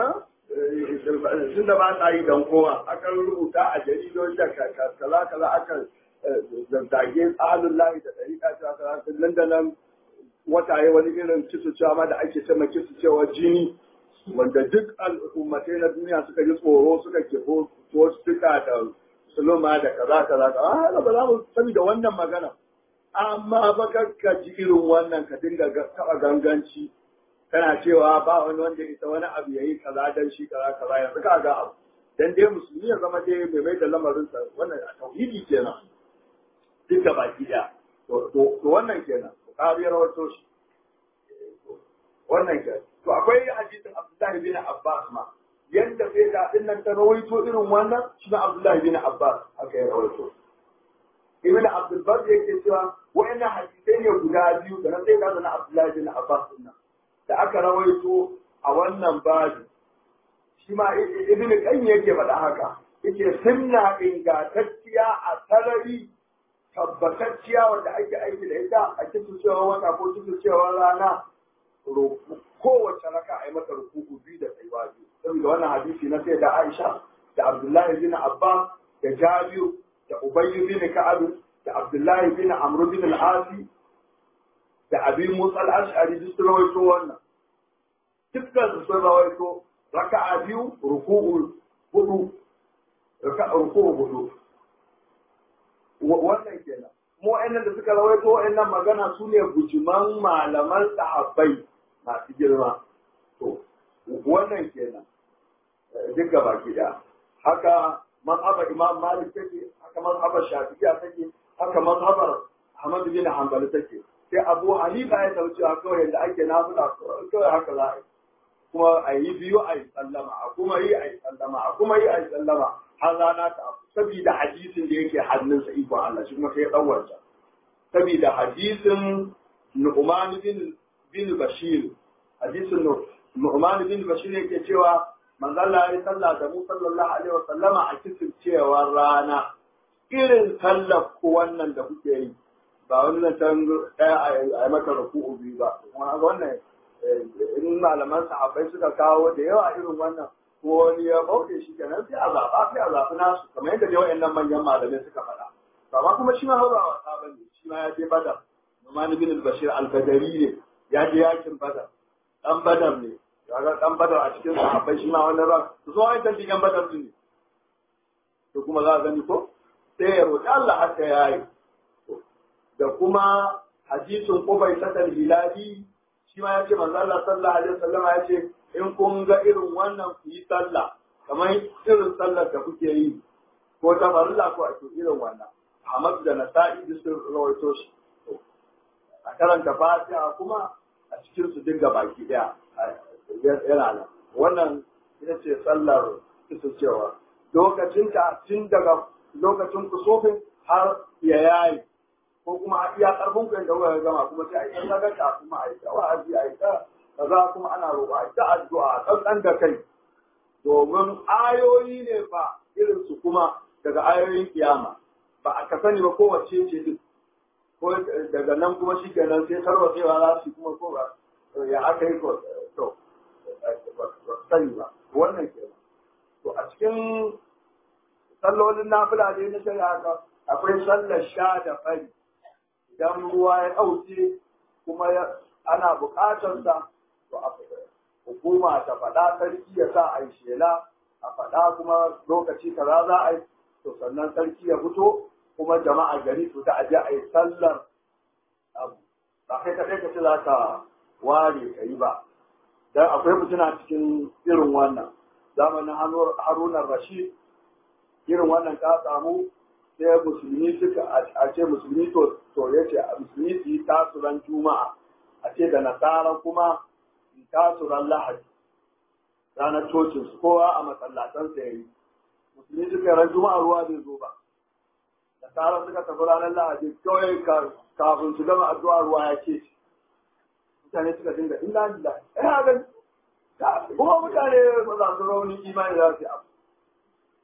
tun da ba sa yi dan kowa akan rubuta a jaridon da kaza kaza akan zazzage tsarin layi da ɗari ƙasa kaza nan da nan wata ya wani irin cewa ma da ake ce cewa jini wanda duk al'ummatai na duniya suka ji tsoro suka kifo suka da suluma da kaza kaza kaza ba za mu sani da wannan magana amma ba ka ji irin wannan ka dinga taɓa ganganci kana cewa ba wani wanda ita wani abu yayi kaza dan shi kaza kaza yanzu ka ga abu dan dai musulmi ya zama dai mai mai da lamarin sa wannan a tauhidi kenan duk da baki daya to wannan kenan bukari ya rawaito shi wannan kenan to akwai hadisin Abdullahi bin Abbas ma yanda sai da din nan ta rawaito irin wannan shi na Abdullahi bin Abbas aka yi rawaito Ibn Abdul Bar yake cewa wa'annan hadisai ne guda biyu da na sai da na Abdullahi bin Abbas din nan da aka rawaito a wannan babi shi ma Ibn Qayyim yake faɗa haka yake sunna ingantacciya a sarari tabbatacciya wanda ake aiki da ita a cikin cewa wata ko cikin cewa rana kowace raka a yi mata rukuku biyu da tsayuwa biyu saboda wannan hadisi na sai da Aisha da Abdullahi bin Abbas da Jabiru da Ubayy bin Ka'ab da Abdullahi bin Amr bin al-Asi da Abi Musa al-Ash'ari duk sun rawaito wannan dukkan su sun rawaito raka'a biyu ruku'u hudu raka'a ruku'u hudu wannan kenan mu wa'annan da suka rawaito wa'annan magana su ne bujiman malaman sahabbai masu girma to wannan kenan duk gaba gida haka mazhabar imam malik take haka mazhabar shafi'iyya take haka mazhabar ahmad bin hanbali take sai abu hanifa ya tauce a kawai yadda ake nafila kawai haka za a yi kuma a yi biyu a yi sallama a kuma yi a yi sallama a kuma yi a yi sallama har rana ta abu saboda hadisin da yake hannunsa iko Allah shi kuma sai ya ɗauwarta saboda hadisin Nu'man bin bin Bashir hadisin Nu'man bin Bashir yake cewa manzo Allah ya sallah da mu sallallahu alaihi wa sallama a cikin cewa rana irin sallar ku wannan da kuke yi ba wani zancen ɗaya a yi maka ruku'u biyu ba kuma wannan in malaman sahabbai suka kawo da yawa irin wannan ko wani ya bauke shi kenan sai a zaɓa sai a zaɓi nasu kamar yadda dai nan manyan malamai suka faɗa amma kuma shi ma haura wasa ba ne shi ma ya je badar Numan bin al-Bashir al-Badari ne ya je yakin badar dan badar ne kaga dan badar a cikin sahabbai shi ma wannan ran to so ai tantin yan badar ne to kuma za a gani ko sai ya roƙi Allah haka yayi da kuma hadisin Qubay sadal hilali shi ma ya ce manzo Allah sallallahu alaihi wasallam ya ce in kun ga irin wannan ku yi sallah kamar irin sallar da kuke yi ko ta farilla ko a irin wannan Ahmad da Nasa'i duk sun rawaito shi a karanta Fatiha kuma a cikin su dinga baki daya yana nan wannan ita ce sallar cewa lokacin ta tun daga lokacin kusofin har ya yayi ko kuma a iya karfin ku yadda kuka gama kuma sai a yi sadaka kuma a yi ta wa'azi a yi ta kaza kuma ana roƙo a yi ta addu'a tsantsan da kai domin ayoyi ne fa irin su kuma daga ayoyin kiyama ba a ka sani ba kowace ce duk ko daga nan kuma shi kenan sai tarwatsewa za su kuma ko ba ya aka yi ko to sani ba wannan kenan to a cikin sallolin nafila dai na shari'a ka akwai sallar sha da fari idan ruwa ya ɗauke kuma ana buƙatar sa to a hukuma ta faɗa sarki ya sa a yi shela a faɗa kuma lokaci kaza za a yi to sannan sarki ya fito kuma jama'a gari su ta aje a yi sallar abu ba kai kaɗai ka ce za ka ware ka yi ba dan akwai mutuna cikin irin wannan zamanin harunan rashid irin wannan ta samu sai musulmi suka a ce musulmi to to ya ce musulmi su yi tasuran juma'a a ce da nasara kuma su tasuran lahadi ranar cocin su kowa a masallatan sa yayi musulmi suka ran juma'a ruwa bai zo ba nasara suka tafi ranar lahadi kawai kafin su gama addu'a ruwa ya ce mutane suka dinga illa lillahi ina ga kuma mutane ba za su rauni imani za su yi abu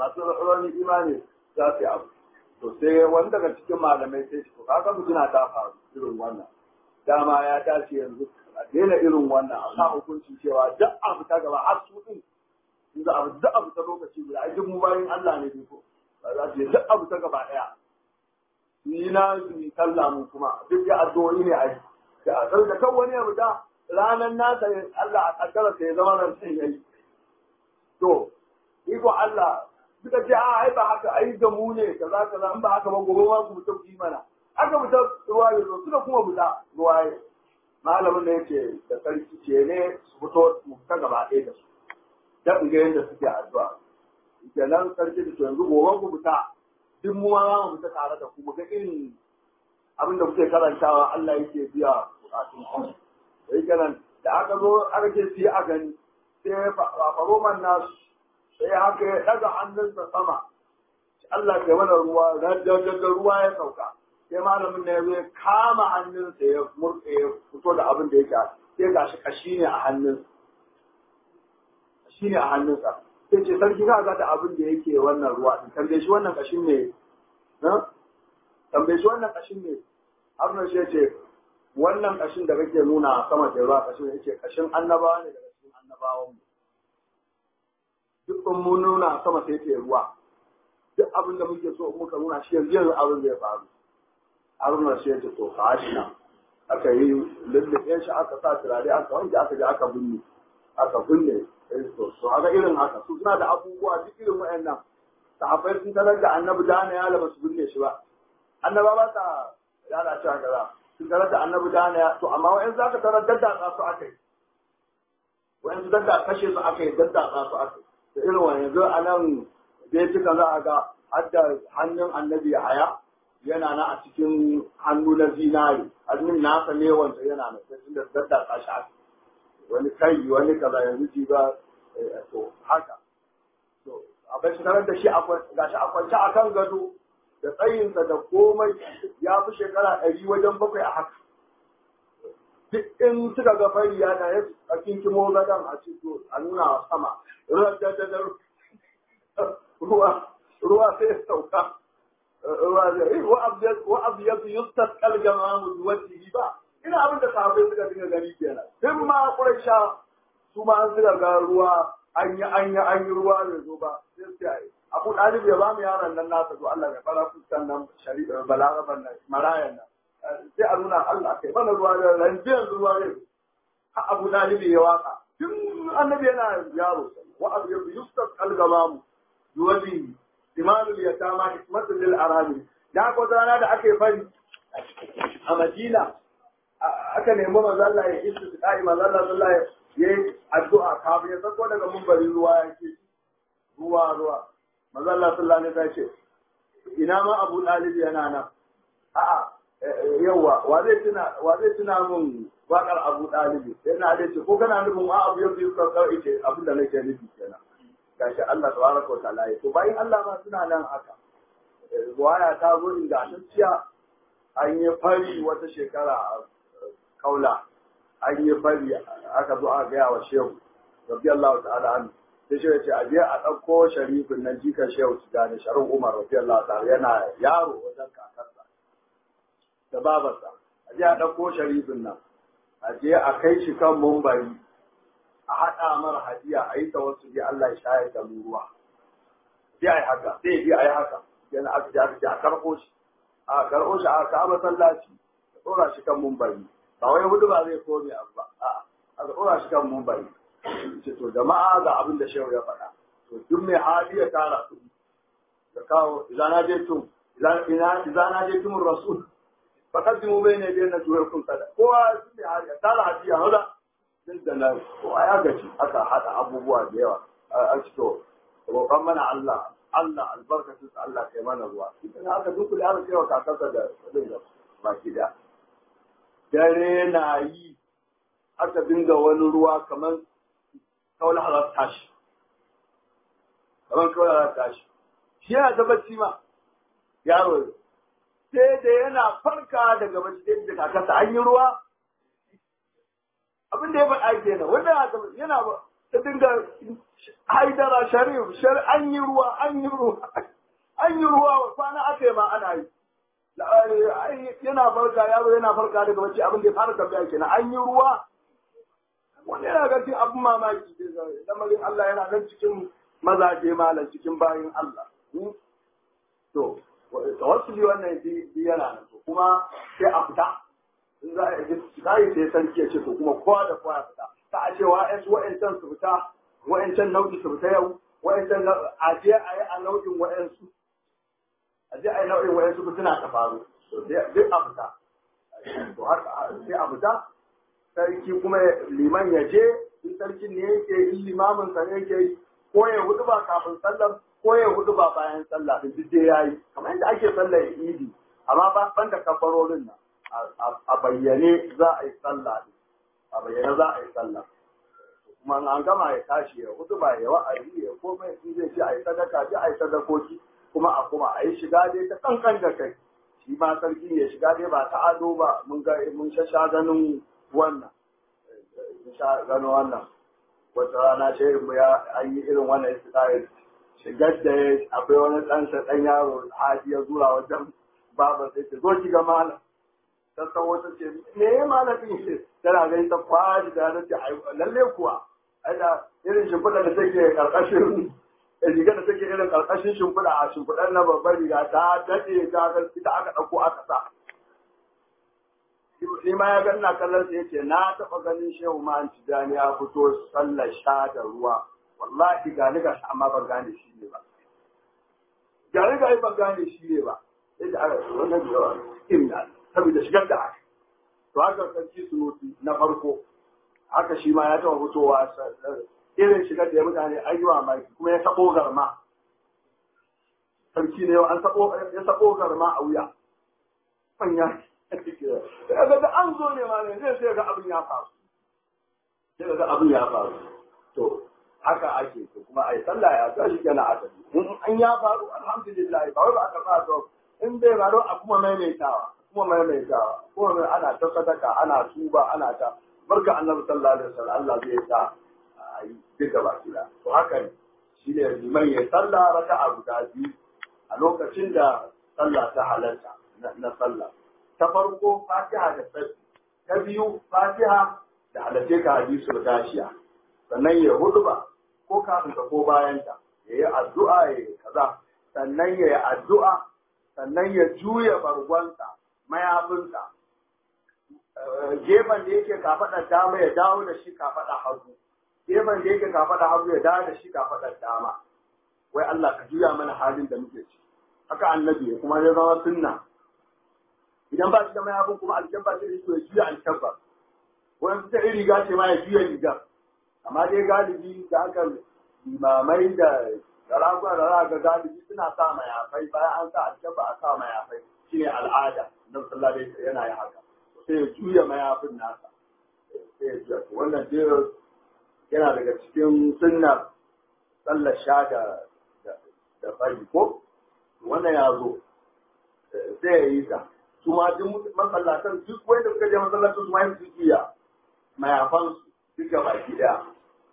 masu rauni imani za su yi abu to sai wani daga cikin malamai sai shi kaga mutuna ta faru irin wannan dama ya dace yanzu a daina irin wannan a sa hukunci cewa duk abu ta gaba har su din in za a duk abu ta lokaci guda ai duk mu bayin Allah ne ko ba za su yi duk abu ta gaba daya ni na ni sallah mu kuma duk ya addu'o'i ne ai da a da kan wani abu da ranan nasa Allah a kaddara sai ya zama ran sai yayi to iko Allah suka ce a ai ba haka ai da mu ne kaza kaza in ba haka ba gobe ma ku mutum yi mana aka fita ruwa ya zo suka kuma fita ruwa ya malamin da yake da sarki ce ne su fito mu fita gaba ɗaya da su da ga yadda suke addu'a kenan sarki da yanzu gobe ku fita duk mu ma za mu fita tare da ku mu ga irin abin da kuke karantawa Allah yake biya bukatun ku sai kenan da aka zo aka ce su yi a gani sai faroman nasu sai haka ya daga hannunsa sama Allah ke mana ruwa da ruwa ya sauka sai malamin da ya zo ya kama hannunsa ya murɗe ya fito da abin da yake sai ga shi kashi ne a hannun kashi ne a hannunsa sai ce sarki ka ga da abin da yake wannan ruwa din tambaye shi wannan kashin ne tambaye shi wannan kashin ne Haruna shi ce wannan kashin da kake nuna sama da ruwa kashin ne yake kashin annabawa ne daga cikin annabawan mu duk mun nuna sama sai ke ruwa duk abin da muke so muka nuna shi yanzu yanzu abin da ya faru haruna sai ta to kashi nan aka yi lullube shi aka sa turare aka wanke aka je aka binne aka binne to to haka irin haka su suna da abubuwa duk irin wayannan sahabbai sun tarar da annabi da na yala ba su binne shi ba annaba ba ta yala cewa kaza sun tarar da annabi da na to amma wayan zaka tarar dadda su aka yi wayan dadda kashe su aka yi dadda su aka yi da irin wani yanzu a nan dai cika za a ga hadda hannun annabi haya yana na a cikin hannu na zinari hannun nasa ne wanda yana na sai da dadda ta shi wani kai wani kaza yanzu ji ba to haka to a bai shi da shi gashi a kwance a kan gado da tsayinsa da komai ya fi shekara ɗari wajen bakwai a haka duk in suka ga fari ya da ya a kinkimo gadon a ciki a nuna sama ruwa ruwa sai ya sauka ruwa zai wa abyadu yustasqal jama'a biwajhihi ba ina abin da sahabbai suka dinga gani kenan duk ma quraisha su ma an suka ga ruwa an yi an yi an yi ruwa bai zo ba sai sai abu dalib ya ba mu yaron nan nasa to Allah ya fara fuskan nan shari'a balaraban nan marayan nan sai a nuna Allah kai mana ruwa da ranjiyar ruwa ne ha abu dalib ya waka tun annabi yana yaro wa abu yustasqal jama'a biwajhihi imanul yatama ismatul lil arami da ko rana da ake fari a Madina aka nemi manzo Allah ya isu kai manzo Allah sallallahu alaihi yayi addu'a kafin ya sako daga munbari ruwa yake ruwa ruwa manzo Allah sallallahu alaihi wasallam ce ina ma Abu Talib yana nan a'a yawa wa zai tuna wa zai tuna mun wakar Abu Talib yana da ce ko kana nufin a abu yau biyu ka kawai ce abin da nake nufi kenan gashi Allah tabaraka wa ta'ala ya to bayan Allah ma suna nan haka ruwaya ta zo ingantacciya an yi fari wata shekara a kaula an yi fari aka zo aka gaya wa shehu rabbi Allah ta'ala an sai shehu ce a je a ɗauko sharifin nan jikan shehu su gane sharin umar rabbi Allah ta'ala yana yaro wajen kakarsa da babarsa a je a ɗauko sharifin nan a je a kai shi kan mumbari a haɗa mara hadiya a yi wasu bi Allah ya shayar da mu ruwa. Sai a yi haka, sai bi a yi haka, yana aka ji aka ce a karɓo shi, a karɓo shi a kawo masallaci, a ɗora shi kan mumbari. Ba wai hudu ba zai kome abu ba, a aka ɗora shi kan mumbari. Ce to jama'a ga abin da shehu ya faɗa. To duk mai hali ya tara kuɗi. Da kawo, izana je tun, izana je tun rasul. Fakaddimu bai ne bai na juwar kun sada. Kowa sun mai hali ya tara hadiya, maza. duk da nan ko a ya gaji aka haɗa abubuwa da yawa a cito roƙon mana Allah Allah albarkacin sa Allah kai mana ruwa idan aka dukule aka cewa kakarsa da dinga baki da dare na yi aka dinga wani ruwa kamar kawai halar tashi kamar kawai halar tashi shi yana ta bacci ma yaro sai da yana farka daga bacci da kakarsa an yi ruwa abin da ya faɗa kenan wanda yana ba ta dinga haidara sharif shar an yi ruwa an yi ruwa an yi ruwa kwana aka yi ma ana yi yana farka yaro yana farka daga bacci abin da ya fara tambaya kenan an yi ruwa wani yana ga cikin abin mamaki lamarin Allah yana nan cikin mazaje malam cikin bayin Allah to tawassuli wannan bi yana nan to kuma sai a fita in za a yi sai sarki ya ce to kuma kowa da kowa ya fita ta a ce wa'ansu wa'ancan su fita wa'ancan nau'i su fita yau wa'ancan a je a yi a nau'in wa'ansu a je a yi nau'in wa'ansu fitina ta faru duk a fita to haka sai a fita sarki kuma liman ya je in sarkin ne yake in limamin sa ne yake yi ko ya hudu ba kafin sallar ko ya hudu ba bayan sallah din duk dai yayi kamar yadda ake sallar idi amma ba ban da kafarorin nan a bayyane za a yi sallah din a bayyane za a yi sallah kuma an gama ya tashi ya hudu ba ya wa'azi ya komai in zai ci a yi sadaka ji a yi sadakoki kuma a kuma a yi shiga dai ta kankan da kai shi ma sarki ya shiga dai ba ta ado ba mun ga mun shasha ganin wannan mun sha gano wannan wata rana shehin mu ya an yi irin wannan istitayar shigar da ya akwai wani ɗansa ɗan yaro haji ya zura wajen babar sai ce zo ki ga malam ta san wata ce me ya malamin ce tana gani ta kwashi da ta ce lalle kuwa ai da irin shimfiɗa da take karkashin riga da take irin karkashin shimfiɗa a shimfiɗar na babbar riga ta daɗe ta ita aka ɗauko aka sa shi ma ya ganna kallon sa yace na taɓa ganin shehu ma an tijani ya fito sallar sha da ruwa wallahi ga ni ga amma ban gane shi ne ba ga ni ga ban gane shi ne ba sai da aka wannan jawa inna saboda shigar da aka to haka sarki sunuti na farko haka shi ma ya taɓa fitowa irin shigar da ya mutane ayyuwa mai kuma ya sabo garma sarki ne yau an sabo ya sabo garma a wuya manya daga da an zo ne ma ne zai sai ga abin ya faru sai ga abin ya faru to haka ake to kuma ai sallah ya ga shi kenan asali in an ya faru alhamdulillah ba wai ba aka ba to in bai faru a kuma maimaitawa kuma maimaitawa kuma mai ana ta sadaka ana tuba ana ta barka annabi sallallahu alaihi wasallam Allah zai sa a yi duka baki da to haka ne shi ne liman ya sallah raka'a guda biyu a lokacin da sallah ta halarta na sallah ta farko fatiha da tsarki ta biyu fatiha da halatte ka hadisul gashiya sannan ya huduba ko kafin ka ko bayan ta ya yi addu'a ya yi kaza sannan ya yi addu'a sannan ya juya bargonsa mayafinsa gefen da yake kafaɗar dama ya dawo da shi kafaɗa hagu gefen da yake kafaɗa hagu ya dawo da shi kafaɗar dama wai Allah ka juya mana halin da muke ci haka annabi kuma ya zama sunna idan ba shi da mayafin kuma alkyabba sai ya juya alkyabba wani ta iri riga ce ma ya juya rigar amma dai galibi da aka limamai da sarakuna da za ga galibi suna sa mayafai bayan an sa alkyabba a sa mayafai shine al'ada na sallah dai yana yi haka sai ya juya mayafin nasa sai ya juya wannan dai yana daga cikin sunnar sallar sha da da fari ko wannan ya zo sai ya yi ta su ma duk masallatan duk wanda suka je masallacin su ma yin juya mayafan su duka baki daya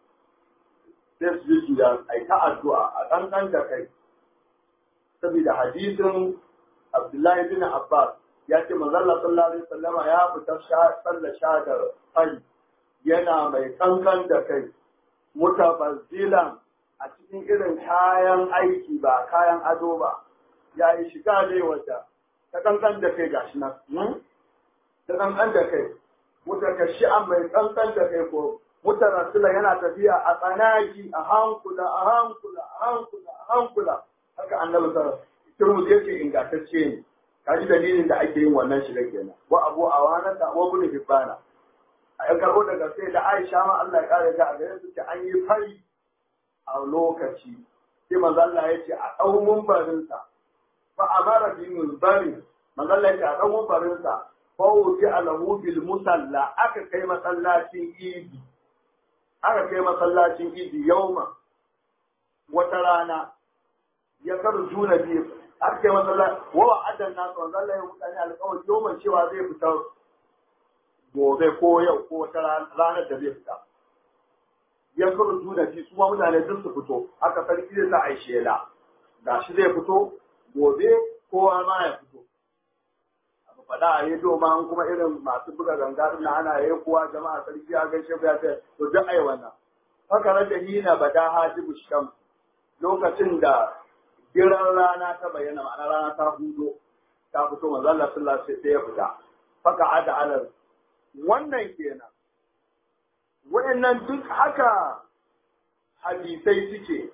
sai su yi juya a ta addu'a a ɗanɗan da kai saboda hadisin Abdullahi bin Abbas ya ce manzalla sallallahu alaihi wasallama ya fita sallar sha da fari yana mai kankan da kai mutabazzilan a cikin irin kayan aiki ba kayan ado ba ya yi shiga ne wadda ta kankan da kai gashi nan ta kankan da kai mutakashi an mai kankan da kai ko mutarasila yana tafiya a tsanaki a hankula a hankula a hankula a hankula haka annabi sallallahu turmus yake ingantacce ne kaji dalilin da ake yin wannan shiga kenan wa abu awana da wa bin hibbana a yan karbo daga sai da Aisha ma Allah ya kare ta a gare su ce an yi fari a lokaci sai manzo Allah ya ce a dau mumbarin sa fa amara bi mulbari manzo Allah ya ce a dau mumbarin sa fa wuti alahu bil musalla aka kai masallacin idi aka kai masallacin idi yauma wata rana ya karjuna biyu aka kai masallaci wa wa'adan nasu manzo Allah ya mutane alƙawari yawan cewa zai fita gobe ko yau ko wata ranar da zai fita ya kuru da shi su ma mutane duk su fito aka sarki zai sa a yi shela ga shi zai fito gobe kowa ma ya fito abu faɗa a yi ma an kuma irin masu buga ganga din na ana yi kowa jama'a sarki ya gaishe ya ce to duk ai wannan haka rage hina bada hajibu sham lokacin da giran rana ta bayyana ma'ana rana ta hudo ta fito manzo Allah sallallahu alaihi wasallam ya fita faka ada alal wannan kenan wayannan duk haka hadisai suke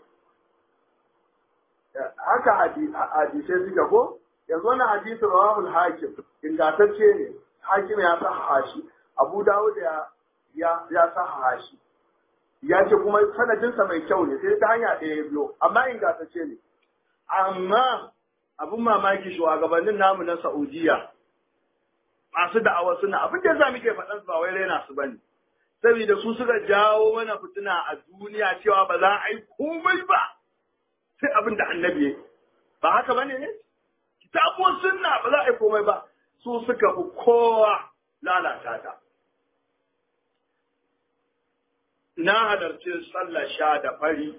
haka hadisai suke ko yanzu wannan hadisi rawahul hakim ingantacce ne hakim ya sahaha shi abu dawud ya ya ya sahaha shi ya ce kuma sanadinsa mai kyau ne sai ta hanya ɗaya ya biyo amma ingantacce ne amma abin mamaki shugabannin namu na Saudiya masu da'awa suna abin da yasa muke faɗan su ba wai raina su bane saboda su suka jawo mana fitina a duniya cewa ba za a yi komai ba sai abin da annabi ya ba haka bane ne kitabuwar sunna ba za a yi komai ba su suka fi kowa lalata ta na halarci sallar sha da fari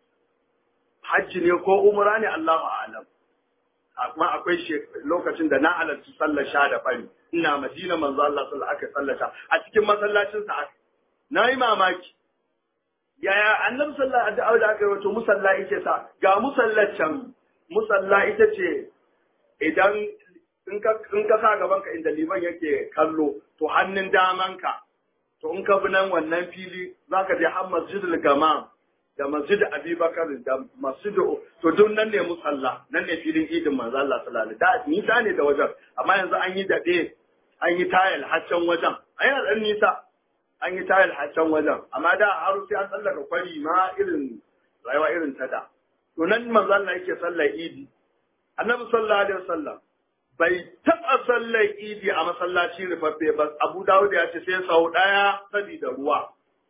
hajji ne ko umra ne Allahu a'lam amma akwai lokacin da na halarci sallar sha da fari ina madina manzo Allah sallallahu aka sallata a cikin masallacin sa aka nayi mamaki yaya annabi sallallahu alaihi wasallam da aka yi wato musalla yake sa ga musallacin musalla ita ce idan in ka in ka sa gaban ka inda liman yake kallo to hannun daman ka to in ka bi nan wannan fili zaka je har masjidul gamam da masjid abubakar da masjid to duk nan ne musalla nan ne filin idin manzo Allah sallallahu alaihi wasallam nisa ne da wajen amma yanzu an yi daɗe an yi tayal haccan wajen an yi dan nisa an yi tayal haccan wajen amma da har sai an tsallaka kwari ma irin rayuwa irin ta da to nan manzo Allah yake sallar idi annabi sallallahu alaihi wasallam bai taɓa sallar idi a masallaci rufaffe ba abu dawud ya ce sai sau ɗaya sabida ruwa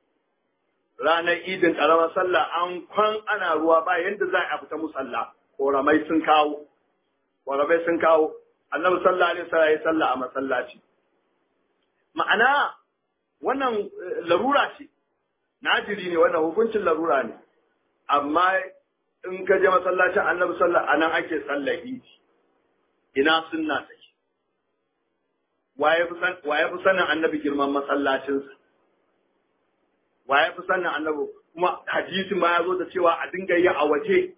ranar idin ƙaramar sallah an kwan ana ruwa ba yadda za a fita musalla ƙoramai sun kawo ƙoramai sun kawo annabi sallah alaihi wasallam ya sallah a masallaci ma'ana wannan larura ce najiri ne wannan hukuncin larura ne amma in ka je masallacin annabi sallah anan ake sallar idi ina sunna take waye fi sanin annabi girman masallacinsa waye fi sanin annabi kuma hadisi ma ya zo da cewa a dinga yi a waje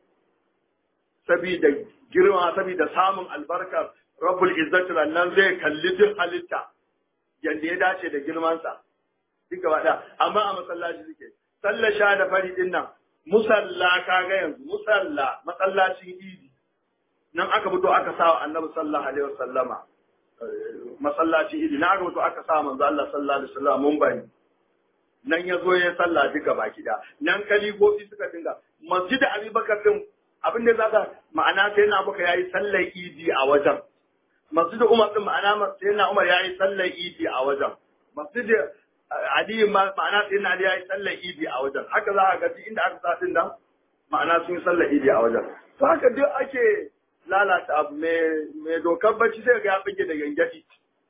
saboda girma saboda samun albarkar rabbul izzati nan zai kalli duk halitta yanda ya dace da girmansa duk gaba da amma a masallaci suke sallar sha da fari din nan musalla kaga yanzu musalla masallacin idi nan aka fito aka sa wa annabi sallallahu alaihi wasallama masallacin idi na aka fito aka sa manzo Allah sallallahu alaihi wasallam mun bani nan ya zo ya sallah duka baki da nan kalifofi suka dinga masjid abubakar din abin da zaka ma'ana sai na baka yayi sallar idi a wajen masjid umar din ma'ana sai na umar yayi sallar idi a wajen masjid ali ma'ana sai na ali yayi sallar idi a wajen haka za ka ga duk inda aka sa din nan ma'ana sun yi sallar idi a wajen to haka duk ake lalata abu mai dokar bacci sai ga ya bige da gangadi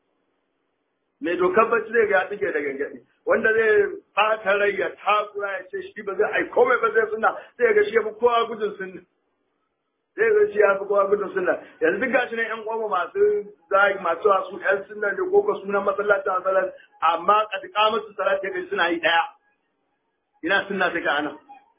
mai dokar bacci zai ga ya bige da gangadi wanda zai fata rai ya takura ya ce shi ba zai ai komai ba zai suna sai ga shi ya fi kowa gudun sunna sai ga shi ya fi kowa gudun sunna yanzu duk gashi ne yan uwa masu zai masu wasu yan sunna da koko sunan masallacin asalan amma kadika musu salat ya suna yi daya ina sunna sai ka ana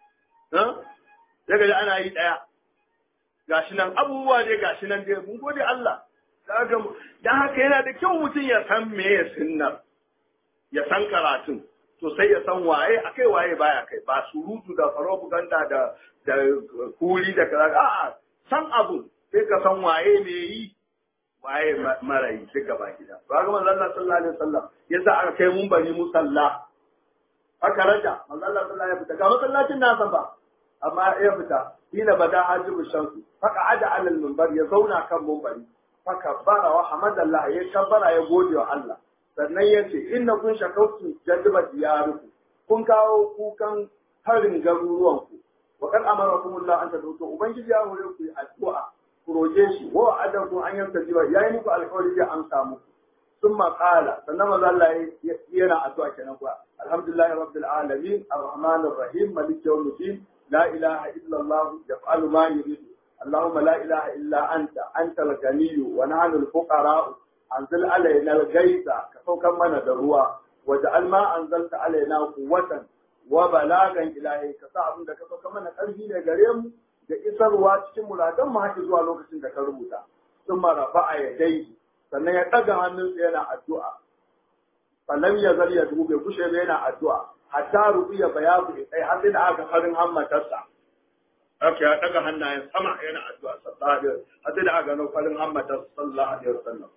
sai ga ana yi daya gashi nan abubuwa dai gashi nan dai mun gode Allah dan haka yana da kyau mutum ya san me ya sunnar ya san karatun to sai ya san waye akai waye baya kai ba surutu da propaganda da da kuri da kaza a'a san abu sai ka san waye me yi waye mara yi duka ba gida to ga manzo Allah sallallahu alaihi wasallam yasa aka kai mun bari musalla aka raja manzo Allah sallallahu alaihi wasallam ga masallacin nasa ba amma ya fita hina bada hajibu shamsu faka ada alal minbar ya zauna kan minbari faka bara wa hamadallah ya kabbara ya gode wa Allah sannan ya ce inna kun shakautu jaddiba diyaruku kun kawo kukan harin garuruwanku wa kan amarakumullah an tadauto ubangiji ya hore ku addu'a ku roje shi wa adan ku an yanta jiba yayi muku alƙawari zai amsa muku ثم قال سنما الله ينا أدعى كنقوى الحمد لله رب العالمين الرحمن الرحيم ملك يوم الدين لا إله إلا الله يفعل ما يريد اللهم لا إله إلا أنت أنت الغني ونحن الفقراء أنزل علينا الغيث كفوك من دروا وجعل ما أنزلت علينا قوة وبلاغا إلهي كسا da ka sauka mana ƙarfi ne gare mu da isarwa cikin muradan mu haƙi zuwa lokacin da ka rubuta sun marafa a yadai sannan ya ɗaga hannunsa yana addu'a sannan ya zar ya dube kushe ba yana addu'a hatta rubiya bayadu sai har sai da aka farin hammatarsa haka ya ɗaga hannayen sama yana addu'a sallallahu alaihi wasallam har sai da aka gano farin hammatarsa sallallahu alaihi wasallam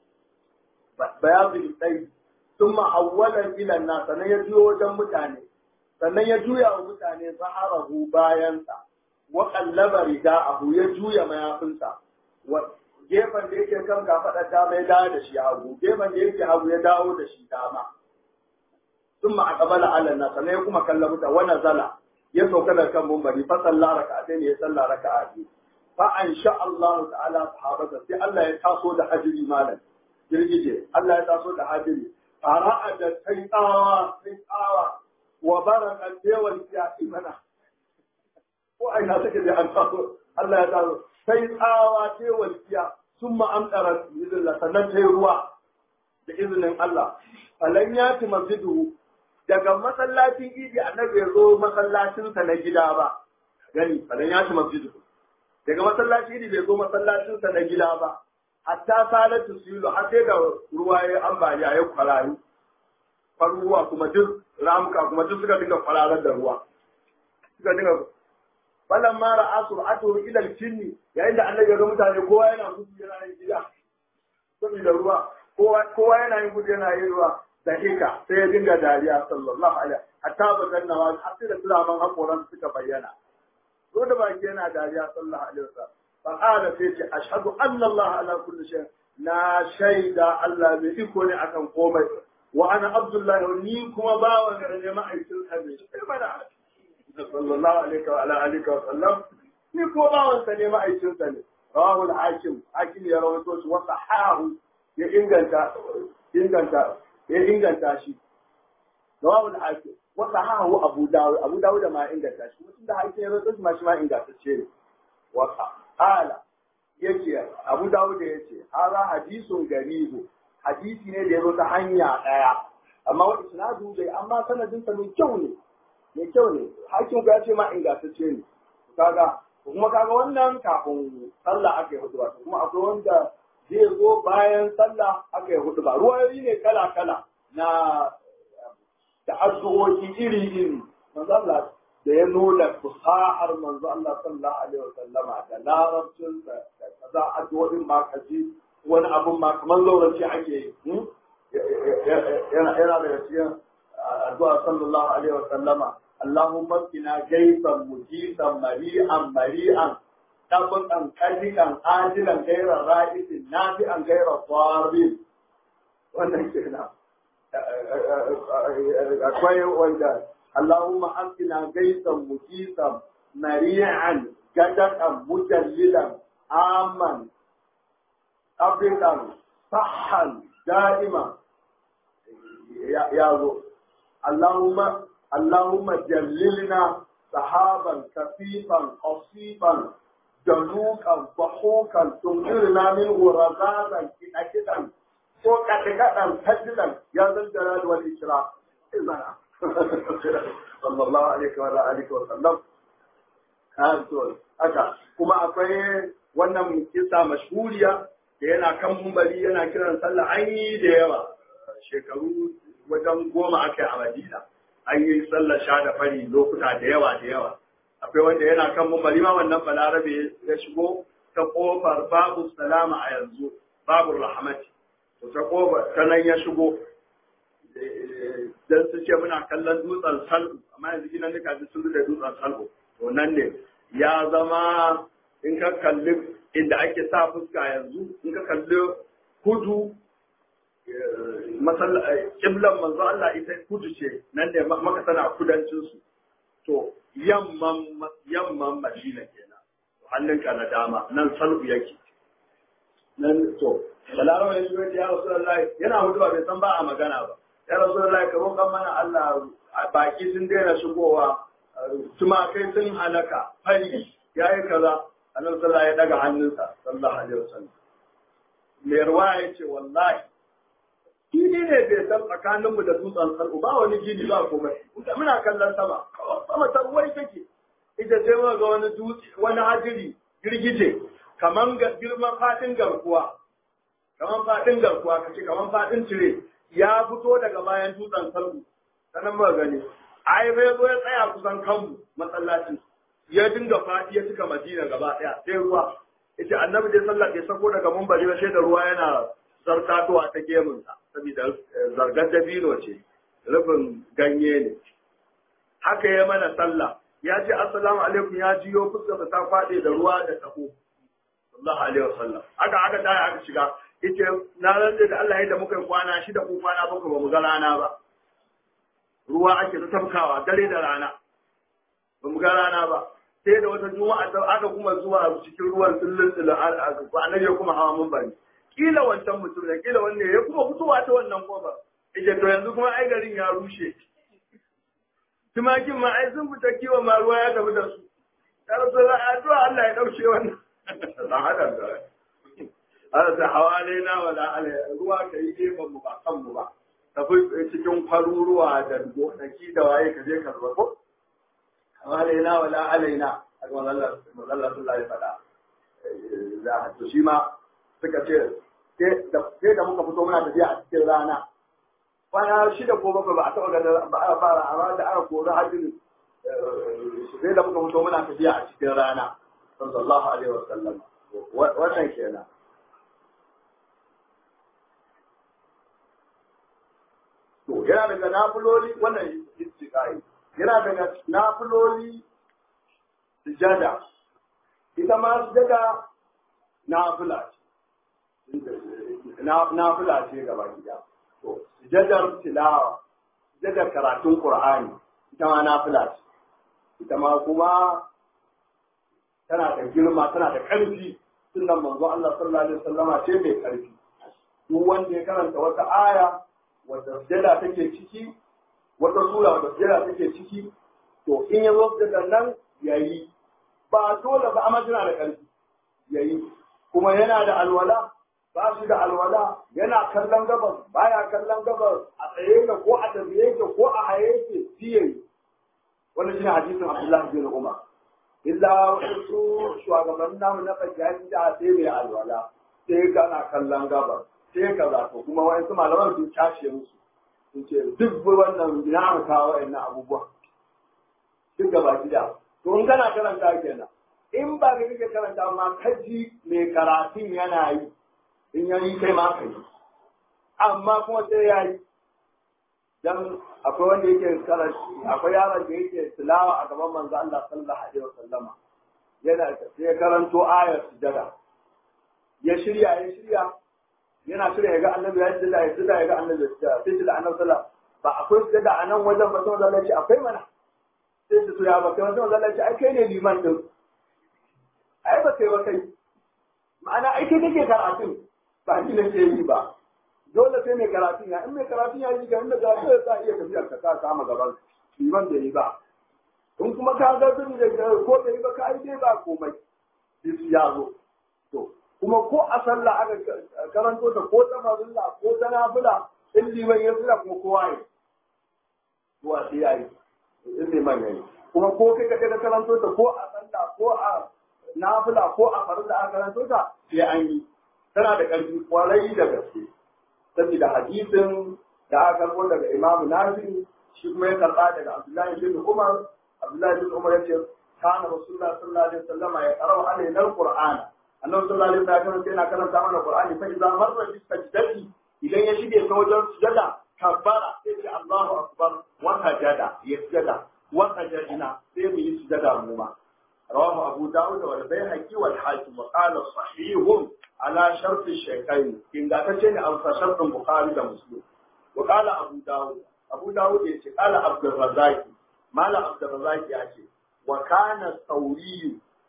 bayadu sai ثم أولا إلى الناس sannan ya juyo wajen mutane sannan ya juya wa mutane zaharahu bayansa wa qallaba rida'ahu ya juya mayafinsa gefen da yake kan kafaɗar dama ya dawo da shi hagu gefen da yake hagu ya dawo da shi dama ثم أقبل على الناس sannan ya kuma kalla mutane wa nazala ya sauka da kan mumbari fa salla raka'atayn ya salla raka'a biyu fa ansha Allah ta'ala sahabata sai Allah ya taso da hajiri malam girgije Allah ya taso da hajiri fara'a da sai tsawa sai tsawa wa baraka dewal ya imana ko aina take da an taso Allah ya taso sai tsawa dewal ya summa amdara bizillah sannan sai ruwa da izinin Allah falan ya ti masjidu daga masallacin idi annabi ya zo masallacinsa na gida ba gani falan ya ti masjidu daga masallacin idi bai zo masallacinsa na gida ba hatta salatu silu har sai da ruwa ya ambaliya ya kwararu faruwa kuma duk ramuka kuma duk suka dinga kwararar da ruwa suka dinga falan mara asu atu ila kinni yayin da annabi ya ga mutane kowa yana gudu yana yin gida saboda ruwa kowa kowa yana yin gudu yana yin ruwa da hika sai ya dinga dariya sallallahu alaihi hatta bazan nawa har sai da turaman hakoran suka bayyana ko da baki yana dariya sallallahu alaihi wasallam فقال فيتي أشهد أن الله على كل شيء لا شيء الله بإكوني أكن قومي وأنا عبد الله ونيكم باوا يعني ما أيسل حبيش صلى الله عليه وعلى آله وسلم نيكم باوا سني ما أيسل سني رواه الحاكم حاكم يروي توش وصحاه يإنجنتا إنجنتا يإنجنتا شي رواه الحاكم وصحاه أبو داود أبو داود ما إنجنتا شي وتند حاكم يروي توش ما شما إنجنتا شي وصحاه Ala yace Abu Dawud yace hada hadisun garibu hadisi ne da ya zo ta hanya daya amma wa isnadu bai amma sanadin sa mai kyau ne mai kyau ne hakin ya ce ma ingantacce ne kaga kuma kaga wannan kafin sallah aka yi hudu kuma akwai wanda zai zo bayan sallah aka yi hudu ba ruwayoyi ne kala kala na da addu'o'i iri iri manzo Allah da ya nuna fusahar manzo Allah sallallahu alaihi wa sallama da larabcin da kaza addu'o'in ma kaji wani abun ma kamar zauranci ake yi yana yana da cikin addu'a sallallahu alaihi wa sallama Allahumma qina gaisan mujisan mari'an mari'an tabbatan kadikan ajilan gairar ra'isin nafi'an gairar tsarin wannan kenan akwai wanda اللهم أسقنا غيثا مجيسا مريعا جدقا مجللا عاما أبدا صحا دائما يا يا اللهم اللهم جللنا سحابا كثيفا قصيبا جنوكا ضحوكا تمطرنا منه رذاذا كنكدا فوق كدا سجدا يا ذا الجلال والإكرام إذا sallallahu alaihi wa alihi wa sallam to haka kuma akwai wannan kisa mashhuriya da yana kan mumbari yana kiran sallah an yi da yawa shekaru wajen goma aka yi a Madina an yi sallar sha da fari lokuta da yawa da yawa akwai wanda yana kan mumbari ma wannan balarabe ya shigo ta kofar babu salama a yanzu babu rahmati to ta kofar ta nan ya shigo dan su ce muna kallon dutsen salbu amma yanzu gidan duka ji sun da dutsen salbu to nan ne ya zama in ka kalli inda ake sa fuska yanzu in ka kalli kudu kiblan manzo Allah ita kudu ce nan ne maka tana kudancin su to yamman yamman Madina kenan hannunka na dama nan salbu yake nan to balarawa ya shigo ya rasulullahi yana hutuba bai san ba a magana ba ya rasulullahi ka roƙan mana Allah baki sun daina shigowa tumakai sun halaka fari yayi kaza annabi sallallahu ya daga hannunsa sallallahu alaihi wasallam mai ruwa ya ce wallahi gini ne bai san tsakaninmu da dutsen sarku ba wani gini ba komai muna kallon sama sama ta ruwai take ita sai muka ga wani dutse wani hajiri girgije kaman girman fadin garkuwa kaman fadin garkuwa kace kaman fadin tire ya fito daga bayan dutsen sarku sanan muka gani ai bai zo ya tsaya kusan kanmu masallaci ya dinga fadi ya cika madina gaba daya sai ruwa ita annabi dai sallah bai sako daga mumbari ba sai da ruwa yana zartatowa ta gemunsa saboda zargar dabino ce rufin ganye ne haka ya mana sallah ya ce assalamu alaikum ya jiyo fuskarsa ta faɗe da ruwa da tabo sallallahu alaihi wasallam aka aka taya aka shiga yace na rantsa da Allah yadda muka yi kwana shida ko kwana bakwai ba mu ga rana ba ruwa ake ta tafkawa dare da rana ba mu ga rana ba sai da wata juma'a ta aka kuma zuwa cikin ruwan tsullun tsullun a annabi ya kuma hawa mun bari kila wancan mutum da kila wanne ya kuma fitowa ta wannan kofar ije to yanzu kuma ai garin ya rushe tumakin ma ai sun fita kiwon ma ruwa ya tafi da su ya rasu da addu'a Allah ya dauke wannan dan hada da Allah ta hawalaina wala alai ruwa ka yi gefen mu ba kan mu ba tafi cikin kwaruruwa da gonaki da waye ka je ka zuba ko hawalaina wala alaina a ga Allah Allah sallallahu alaihi wasallam za to shi ma suka ce sai da muka fito muna tafiya a cikin rana kwana shida ko bakwai ba a taɓa ganin ba a fara amma da aka kori hajjin sai da muka fito muna tafiya a cikin rana sallallahu alaihi wa sallam wannan kenan to yana daga nafiloli wannan istiqai yana daga nafiloli sujada ita ma sujada nafila ce nafila ce gaba gida to sujadar tilawa sujadar karatun qur'ani ita ma nafila ce ita ma kuma tana da girma tana da ƙarfi sunan manzo Allah sallallahu alaihi wasallama ce mai ƙarfi duk wanda ya karanta wata aya wata sujada take ciki wata sura wata sujada take ciki to in ya zo sujadar nan yayi ba dole ba amma tana da ƙarfi yayi kuma yana da alwala ba shi da alwala yana kallon gabas baya kallon gabas a tsaye ka ko a tafiye ka ko a haye ke siye wannan shine hadisin Abdullah bin Umar illa wasu shugaban namu na fajiyar da sai mai alwala sai kana kallon gabas sai ka zato kuma wa'ansu malaman sun cashe musu sun ce duk wannan ina mu kawo wa'annan abubuwa duk gaba gida to in kana karanta kenan in ba ka kake karanta ma kaji mai karatun yana yi in ya yi kai ma ka yi amma kuma sai ya yi dan akwai wanda yake karanci akwai yaron da yake tilawa a gaban manzo Allah sallallahu alaihi wasallama yana sai karanto ayar sujada ya shirya ya shirya yana shirya ya ga annabi ya sujada ya sujada ya ga annabi ya sujada sai sujada annabi sallallahu ba akwai sujada a nan wajen ba sai manzo Allah ya ce akwai mana sai su ya ba kai manzo Allah ya ce ai kai ne liman din ai ba kai ba kai ma'ana ai kai kake karatun ba ni nake yi ba dole sai mai karatun ya in mai karatun ya yi ga inda za ka sa iya tafiya ka ka kama gaban liman da yi ba in kuma ka ga bin da ko da yi ba ka yi dai ba komai sai su ya zo to kuma ko a sallah aka karanto ta ko ta farilla ko ta nafila in liman ya tsira kuma kowa yi kowa sai ya yi in liman ya yi kuma ko kai ka ka karanto ta ko a sallah ko a nafila ko a farilla aka karanto ta sai an yi tana da ƙarfi kwarai da gaske saboda hadisin da aka karbo daga Imam Nafi shi kuma ya karba daga Abdullahi bin Umar Abdullahi bin Umar yace kana Rasulullah sallallahu alaihi wasallam ya qara'u alaina al-Qur'an Annabi sallallahu alaihi wasallam yana karanta mana Qur'ani fa idza marra bi sajdati idan ya shige ta wajen sujada kabbara sai ce Allahu akbar wa sajada ya sujada wa sajadina sai mu yi sujada mu ma رواه أبو داود والبيهقي والحاكم وقال صحيح على شرط الشيخين إن قاتشين أو شرط البخاري ومسلم وقال أبو داود أبو داود يقول قال عبد الرزاق ما لا عبد الرزاق يأتي وكان الثوري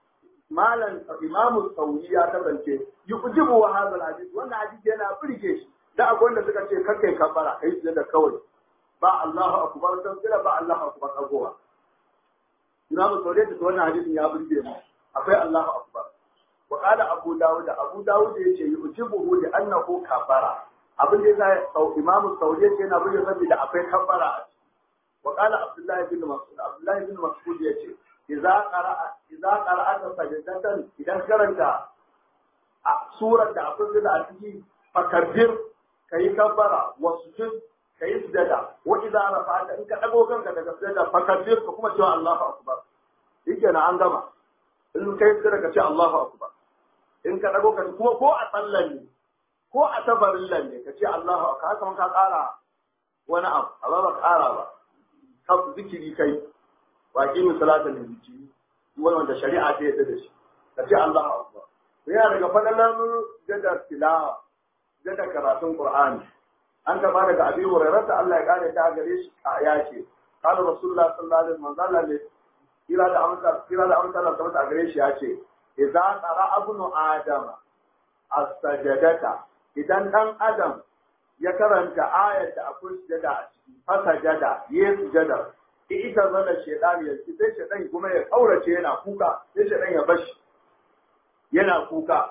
malam imamu sauri ya kasance yujibu wa hadha alhadith wannan hadisi yana burge shi da akwai wanda suka ce kar kai kabbara kai da kawai ba Allahu akbar sai ba Allahu akbar agowa imamu sauri da wannan hadisin ya burge mu akwai Allahu akbar wa qala abu dawud abu dawud yace yujibuhu li annahu kabbara abin da yasa imamu sauri yace yana burge saboda akwai kabbara a ciki wa qala abdullahi bin mas'ud abdullahi bin mas'ud yace idza qara'a idza qara'ata sajdatan idan karanta a surar da akwai da a ciki fakabbir kai kabbara wasjud kai sujada wa idza rafa'ta in ka dago kanka daga sujada fakabbir ka kuma cewa Allahu akbar yake na an gama in kai sujada ka ce Allahu akbar in ka dago ka kuma ko a sallan ne ko a tabarin ne ka ce Allahu akbar haka ka kara wani abu amma ba kara ba kan zikiri kai baki mu salatin da zikiri wani wanda shari'a ta yadda da shi ka ce Allahu akbar to yana daga fadalan jada tilawa jada karatun Qur'ani an gaba daga Abi Hurairah ta Allah ya kare ta gare shi a ya ce qala rasulullah sallallahu alaihi wasallam ne kira da amsa kira da amsa Allah ta gare shi ya ce idza qara ibnu adam as-sajadata idan dan adam ya karanta ayat da akwai sujada a ciki fasajada ya sujada ita zana shaidan ya ci sai shaidan kuma ya kaurace yana kuka sai shaidan ya bashi yana kuka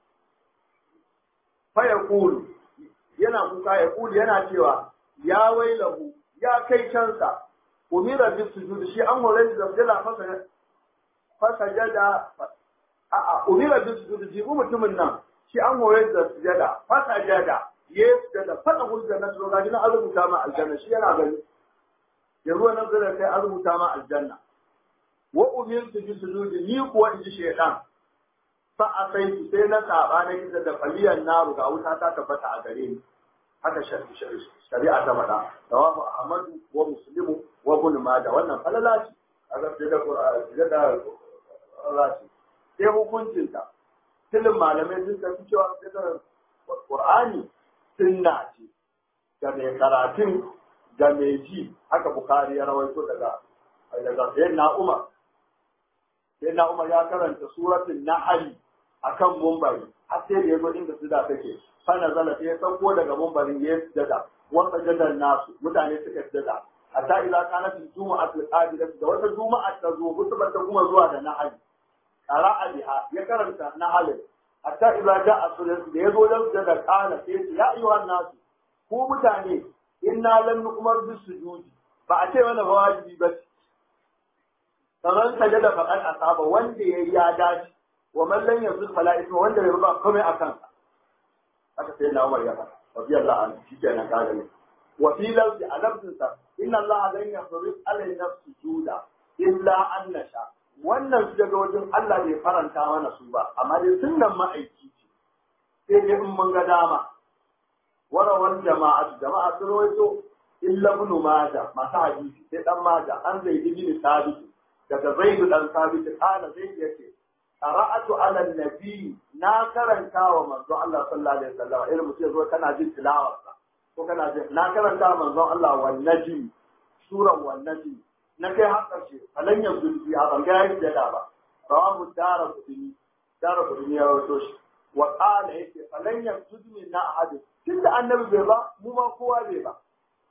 fa ya kulu yana kuka ya kulu yana cewa ya wailahu ya kai cansa umira bi sujud shi an hore da sujada fasa fasajada a a umira bi sujud ji mutumin nan shi an hore da sujada fasajada yes da fada hujja na tsoro ga na rubuta ma aljanna shi yana gani da ruwan nan zai kai an rubuta ma aljanna wa umirtu bi sujudi ni kuwa in ji shaytan fa asaitu sai na saba na kisa da faliyan naru ga wuta ta tabbata a gare ni haka shari'a ta faɗa rawahu ahmadu wa muslimu wa ibn majah wannan falala ce a gaske da qur'ani da qur'ani sai hukuncin ta tilin malamai sun tafi cewa da qur'ani sunna ce ga mai karatun ga mai ji haka bukari ya rawaito daga daga sayyidina umar sayyidina umar ya karanta suratul nahl akan mumbari har sai da yazo inda suda take fa nazala sai ya sauko daga mumbarin ya sujada wa sajada nasu mutane suka sujada hatta idza kanat jumu'atul qadidah da wata juma'a ta zo hutubar ta kuma zuwa da nahl qara'a biha ya karanta nahl hatta idza ja'a sunan da yazo dan sujada kana sai ya ayyuhan nasu ku mutane inna lam nu'mar bis sujudi ba a ce mana wajibi ba kamar sajada faqad asaba wanda yayi ya dace wa man lam yazul fala isma wanda bai ruba komai akan sa haka sai na Umar ya faɗa radiyallahu anhu shikenan ka gani wa fi lawzi alabtin sa inna Allah lan yafrid alayna sujuda illa an nasha wannan su daga wajen Allah bai faranta mana su ba amma dai sunnan ma'aiki ce sai dai in mun ga dama warawan jama'a jama'a sun rawaito illa ibn majah masu hadisi sai dan majah an zai bin sabit daga zaid dan sabit kana zai yace qara'atu ala nabi na karanta wa manzo Allah sallallahu alaihi wasallam irin mutum zo kana jin tilawar sa ko kana jin na karanta wa manzo Allah wan najm suran wan najm na kai har karshe falan yanzu bi a ban ga yayi da ba rawahu dara kudini dara kudini ya rawaito shi wa qala yake falan yanzu min na ahad tunda annabi bai ba mu ma kowa bai ba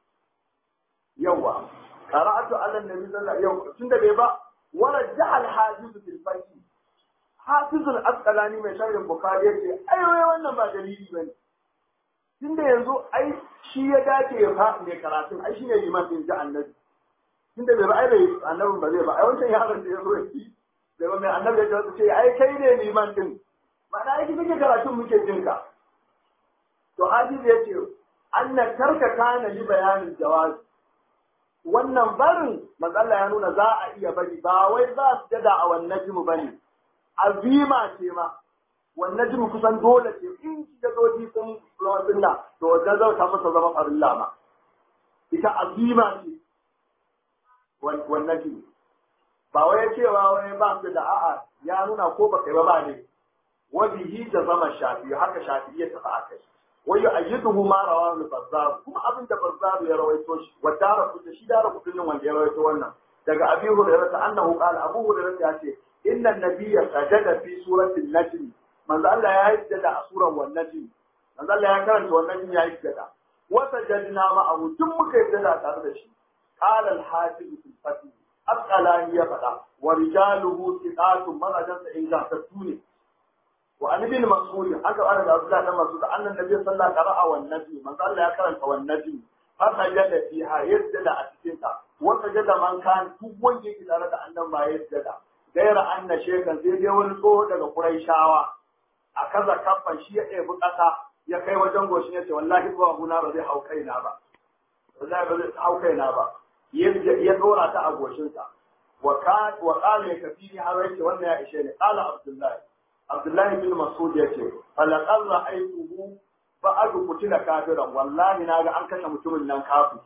yawa qara'atu ala nabi sallallahu alaihi wasallam tunda bai ba wala ja'al hafiz fil faqih hafizul asqalani mai sharhin bukhari yace ai wai wannan ba dalili bane tunda yanzu ai shi ya dace ya fa mai karatun ai shine liman din ji annabi tunda bai ba ai bai annabin ba zai ba ai wancan yaron da ya zo yi bai ba mai annabi ya ce ai kai ne liman din ma'ana ai kike karatun muke jin ka to hadisi yace anna tarka kana li bayanin jawaz wannan barin matsala ya nuna za a iya bari ba wai za su jada a wannan jimu bane azima ce ma wannan jin kusan dole ce in da doji sun zama sunna to wajen zauta masa zama farilla ma ita azima ce wannan jin ba wai cewa wani ba su da a'a ya nuna ko ba kai ba ba ne wabihi da zama shafi haka shafi ya tafi a kai wai ya ayyuduhu ma rawahu al-bazzar kuma abin da bazzar ya rawaito shi wa dara kuta shi dara kutin wanda ya rawaito wannan daga abi hurairah annahu qala abu hurairah ya ce inna nabiyya sajada fi suratul najm manzo Allah ya yadda a surar wan najm manzo Allah ya karanta wan najm ya yadda wa sajadna ma'ahu duk muka yadda tare da shi qala al-hafiz fil fatih asqalani ya faɗa wa rijaluhu thiqatun marajansa ingantattu ne wa an ibn mas'ud aka fara da Abdullah dan Mas'ud annan nabi sallallahu alaihi wasallam qara'a wan najm manzo Allah ya karanta wan najm fa sajada fiha yadda a cikin ta wa sajada man kan duk wanda yake tare da annan ba yadda gaira anna shekan sai dai wani tsoho daga Qurayshawa a kaza kafan shi ya ɗebi ƙasa ya kai wajen goshin ya ce wallahi ba guna ba zai hau kaina ba wallahi ba zai hau kaina ba ya dora ta a goshinsa wa qala ya kafi har yake wannan ya ishe ne qala abdullahi abdullahi bin mas'ud yace falaqad ra'aytuhu ba'adu kutila kafiran wallahi naga an kashe mutumin nan kafir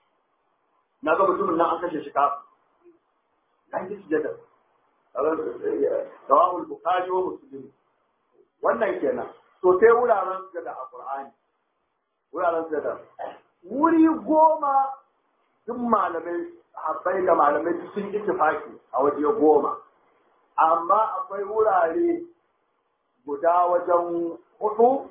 naga mutumin nan an kashe shi kafir dan ji sujada rawahul bukhari wa muslim wannan kenan to sai wuraren sujada a qur'ani wuraren sujada wuri goma duk malamai habbai da malamai sun ittifaki a waje goma amma akwai wurare guda wajen hudu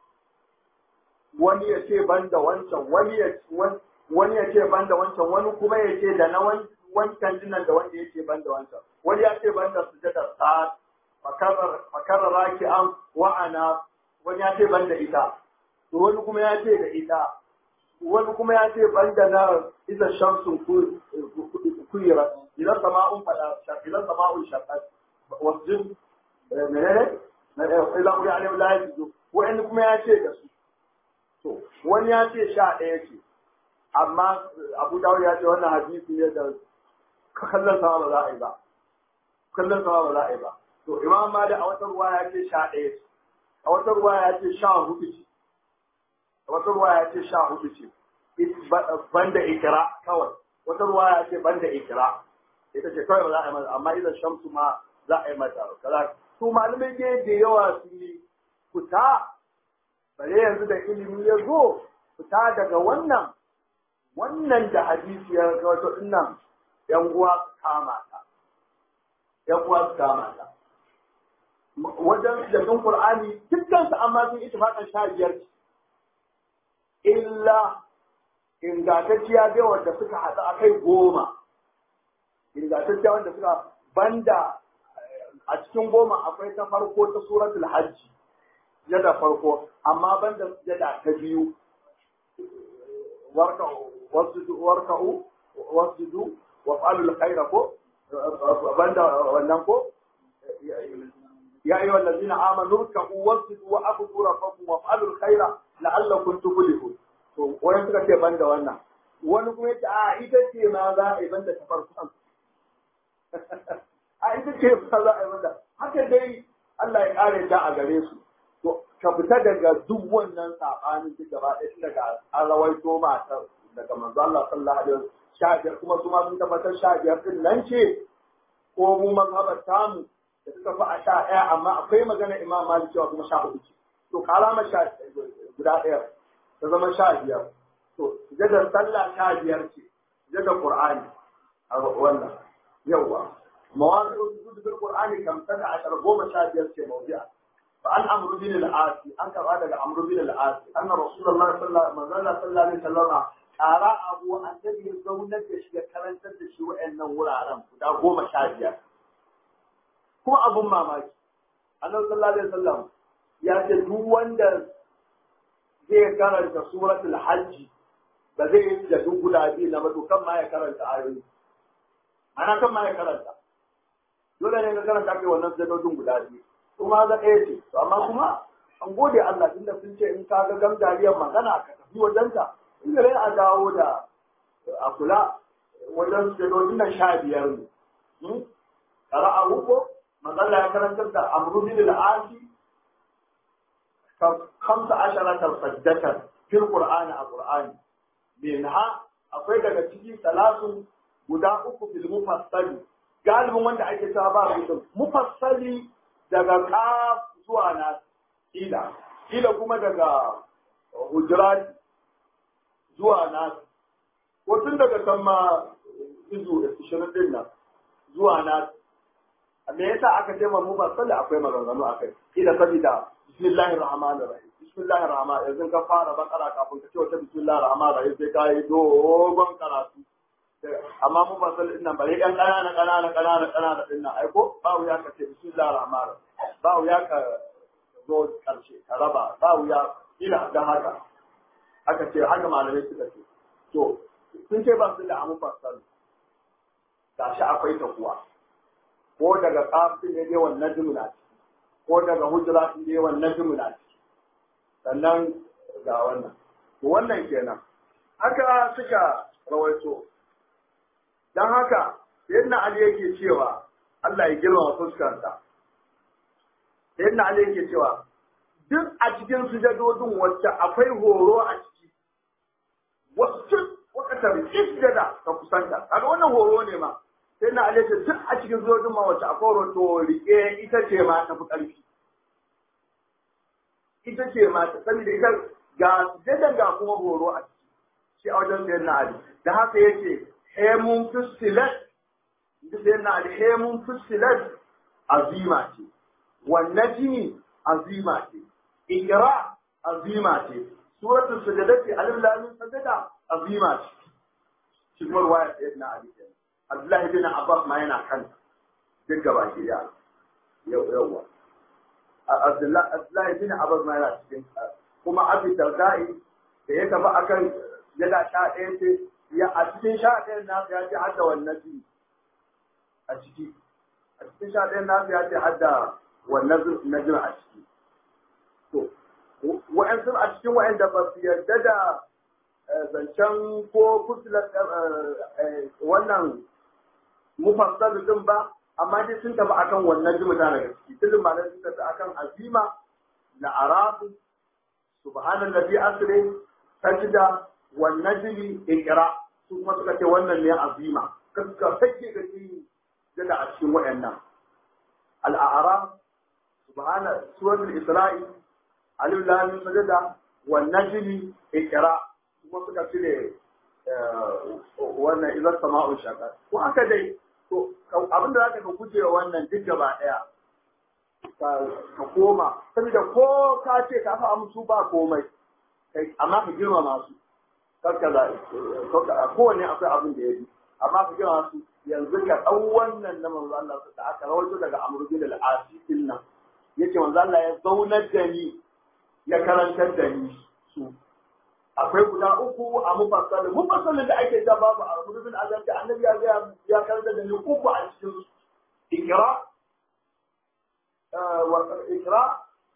wani ya ce ban da wancan wani ya wani ya ce ban da wancan wani kuma ya ce da na wancan dinnan da wanda ya ce ban da wancan wani ya ce ban da sujadar sa'ad makarar raki an wa'ana wani ya ce ban da ita wani kuma ya ce da ita wani kuma ya ce ban da na isa shamsun kuyira idan sama'un fada idan sama'un shaqqat wasjud menene idan ku ya alim la yajidu wani kuma ya ce da su to wani ya ce sha ɗaya ce amma Abu Dawud ya ce wannan hadisi ne da kallon sama ba za a yi ba kallon sama ba za a yi ba to Imam Malik a wata ruwa ya ce sha ɗaya ce a wata ruwa ya ce sha hudu ce a wata ruwa ya ce sha hudu ce banda ikira kawai wata ruwa ya ce banda ikira ita ce kawai ba za a yi mata amma idan shamsu ma za a yi mata kaza su malamai ke da yawa su yi fita bare yanzu da ilimi ya zo fita daga wannan wannan da hadisi ya wato dinnan yan uwa su kama ta yan uwa su kama ta wajen jaddun qur'ani dukkan su amma sun ittifaqan sha biyar illa ingantacciya bai wanda suka haɗu a kai goma ingantacciya wanda suka banda a cikin goma akwai ta farko ta suratul hajji jada farko amma banda jada ta biyu warka'u wasjudu wa fa'alul khaira ko banda wannan ko ya ayyuha allazina amanu ruk'u wasjudu wa abudu rabbakum wa fa'alul khaira la'allakum tuflihun to wani suka ce banda wannan wani kuma yace a ita ce ma za a yi banda ta farkon a ita ce ma za a yi banda haka dai Allah ya kare ta a gare su to ka fita daga duk wannan sabanin duk gaba ɗaya daga an rawaito matar daga manzo Allah sallallahu alaihi wasallam sha biyar kuma su ma sun tabbatar sha biyar din nan ce ko mu mazhabar tamu da suka fi a sha ɗaya amma akwai magana imam malik cewa kuma sha hudu ce to kalama sha guda ɗaya ta zama sha biyar to sujadar sallah sha biyar ce sujadar qur'ani a wannan yawa mawaqi'u sujud bil qur'ani kam sada ashar goma sha biyar ce mawdi'a fa an amru bin al-asi an karba daga amru bin al-asi anna rasulullah sallallahu alaihi wasallam ƙara abu annabi ya zaunar da shi ya karantar da shi wa'annan wuraren guda goma sha biyar kuma abun mamaki annabi sallallahu alaihi wasallam ya ce duk wanda zai karanta suratul hajji ba zai yi da duk guda biyu na mato kan ma ya karanta ayoyi ana kan ma ya karanta dole ne ka karanta kai wannan zadodin guda biyu kuma za ɗaya ce to amma kuma an gode Allah tunda sun ce in ka ga gamdariyar magana ka tafi wajenta in gare a dawo da a kula wajen zadodin nan sha biyar ne ƙara'a ko matsala ya karantar da amru bin al-asi kamsa asharatar sajdatar fil qur'ani a qur'ani minha akwai daga ciki salatu guda uku fil mufassali galibin wanda ake cewa ba mutum mufassali daga qaf zuwa nas ila ila kuma daga hujurat zuwa nas ko tun daga kan ma izu 20 din nan zuwa nas me yasa aka ce mu ba sallah akwai maganganu akai kila sabida bismillahir rahmanir rahim bismillahir rahman yanzu ka fara bakara kafin ka ce wata bismillahir rahmanir rahim sai ka yi dogon karatu amma mu ba sallah din bare dan kanana kanana kanana kanana din nan ai ko ba wuya ka ce bismillahir rahmanir ba wuya ka zo karshe ka raba ba wuya ila da haka aka ce haka malamai suka ce to sun ce ba su da amu fasal gashi akwai ta kuwa ko daga kafin ya je wannan jumla ko daga hujra ya je wannan jumla sannan ga wannan to wannan kenan haka suka rawaito dan haka sayyidina ali yake cewa Allah ya girma fuskarsa sayyidina ali yake cewa duk a cikin sujadodin wacce akwai horo a ciki wasu wakatar isjada ka kusanta kaga wannan horo ne ma sai na alaita duk a cikin sujadodin ma wacce akwai horo to rike ita ce ma ta fi ƙarfi ita ce ma ta saboda ita ga sujadan ga kuma horo a ciki shi a wajen sayan na ali da haka yake hemun fusilat da sayan na ali hemun fusilat azima ce wannan jini azima ce ikra azima ce suratul sajadati alif lam mim sajada azima ce shi kuma ruwaya sayyidina ali kenan abdullahi bin abbas ma yana kan duk gaba ki da yau yawa abdullahi bin abbas ma yana cikin kuma abi dardai da ya tafi akan yana sha ɗaya ce ya a cikin sha ɗayan nasu ya ce hadda wannan jini a ciki a cikin sha ɗayan nasu ya ce hadda wannan najin a ciki to wa'ansu a cikin wa'anda ba su yarda da zancen ko kusular wannan mufassal din ba amma dai sun tafi akan wannan ji mutane da ciki tilin malam sun tafi akan azima na arafu subhanallazi asri sajda wan najmi ikra su kuma suka ce wannan ne azima kaska sake ga shi da a cikin wayannan al-a'raf subhana suratul isra'i alif lam mim sajda wan najmi ikra kuma suka cire wannan idan sama'un shaka ko aka dai to abinda zaka ka guje wannan duk gaba daya ka koma saboda ko ka ce ka fa amsu ba komai kai amma ka girmama su karka da kowanne akwai abin da ya bi amma ka girmama su yanzu ka ɗau wannan na manzo Allah da aka rawaito daga Amr bin al-Asi din nan yace manzo Allah ya zaunar da ni ya karantar da ni su akwai guda uku a mufassal mufassalin da ake ta babu a Amr bin Azam da Annabi ya ga ya karantar da ni uku a cikin ikra wa ikra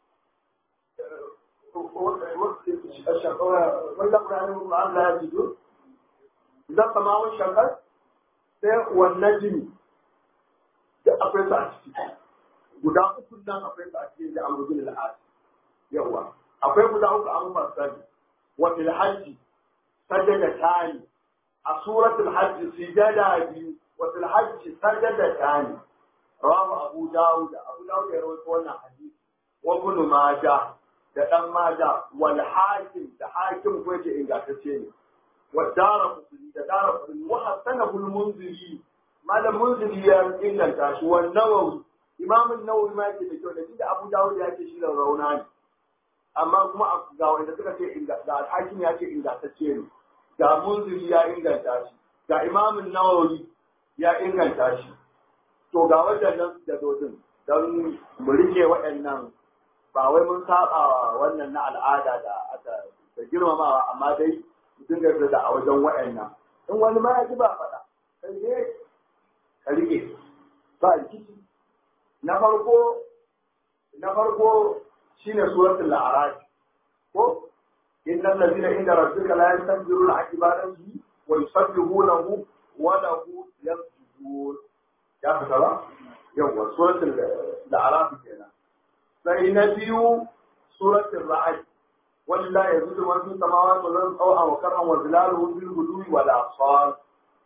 wanda Qur'ani la yajidu idan samawun shakar sai wannan jini da akwai su a ciki guda uku nan akwai su a cikin da amru bin al yawa akwai guda uku an fasari wa fil hajji sajada tani a suratul hajji sujada biyu wa fil hajji sajada tani rawu abu dawud abu dawud ya rawaito wannan hadisi wa ibn majah da dan majah wal hakim da hakim ko yake ingantacce ne والدار قطني da dara قطني وحسنه المنذري ما da munziri ya inganta shi wa nawawi imam an-nawawi ma yake da kyau da shi da abu dawud ya ce shi da rauna ne amma kuma ga wanda suka ce ga hakim ya ce ingantacce ne ga munziri ya inganta shi ga imam an-nawawi ya inganta shi to ga waɗannan da dodin don mu rike waɗannan ba wai mun saba wannan na al'ada da da girmamawa amma dai mutum ga da a wajen wa'annan in wani ma ya ji ba faɗa kai ne ka rike ba rikici na farko na farko shine suratul a'raf ko innal ladina inda rabbika la yastakbiruna an ibadatihi wa yusabbihunahu wa lahu yasjudun ya fita ba yawa suratul a'raf kenan sai na biyu suratul ra'd ولله يزيد من في السماوات والارض طوعا وكرها وظلاله بالغدو والاصال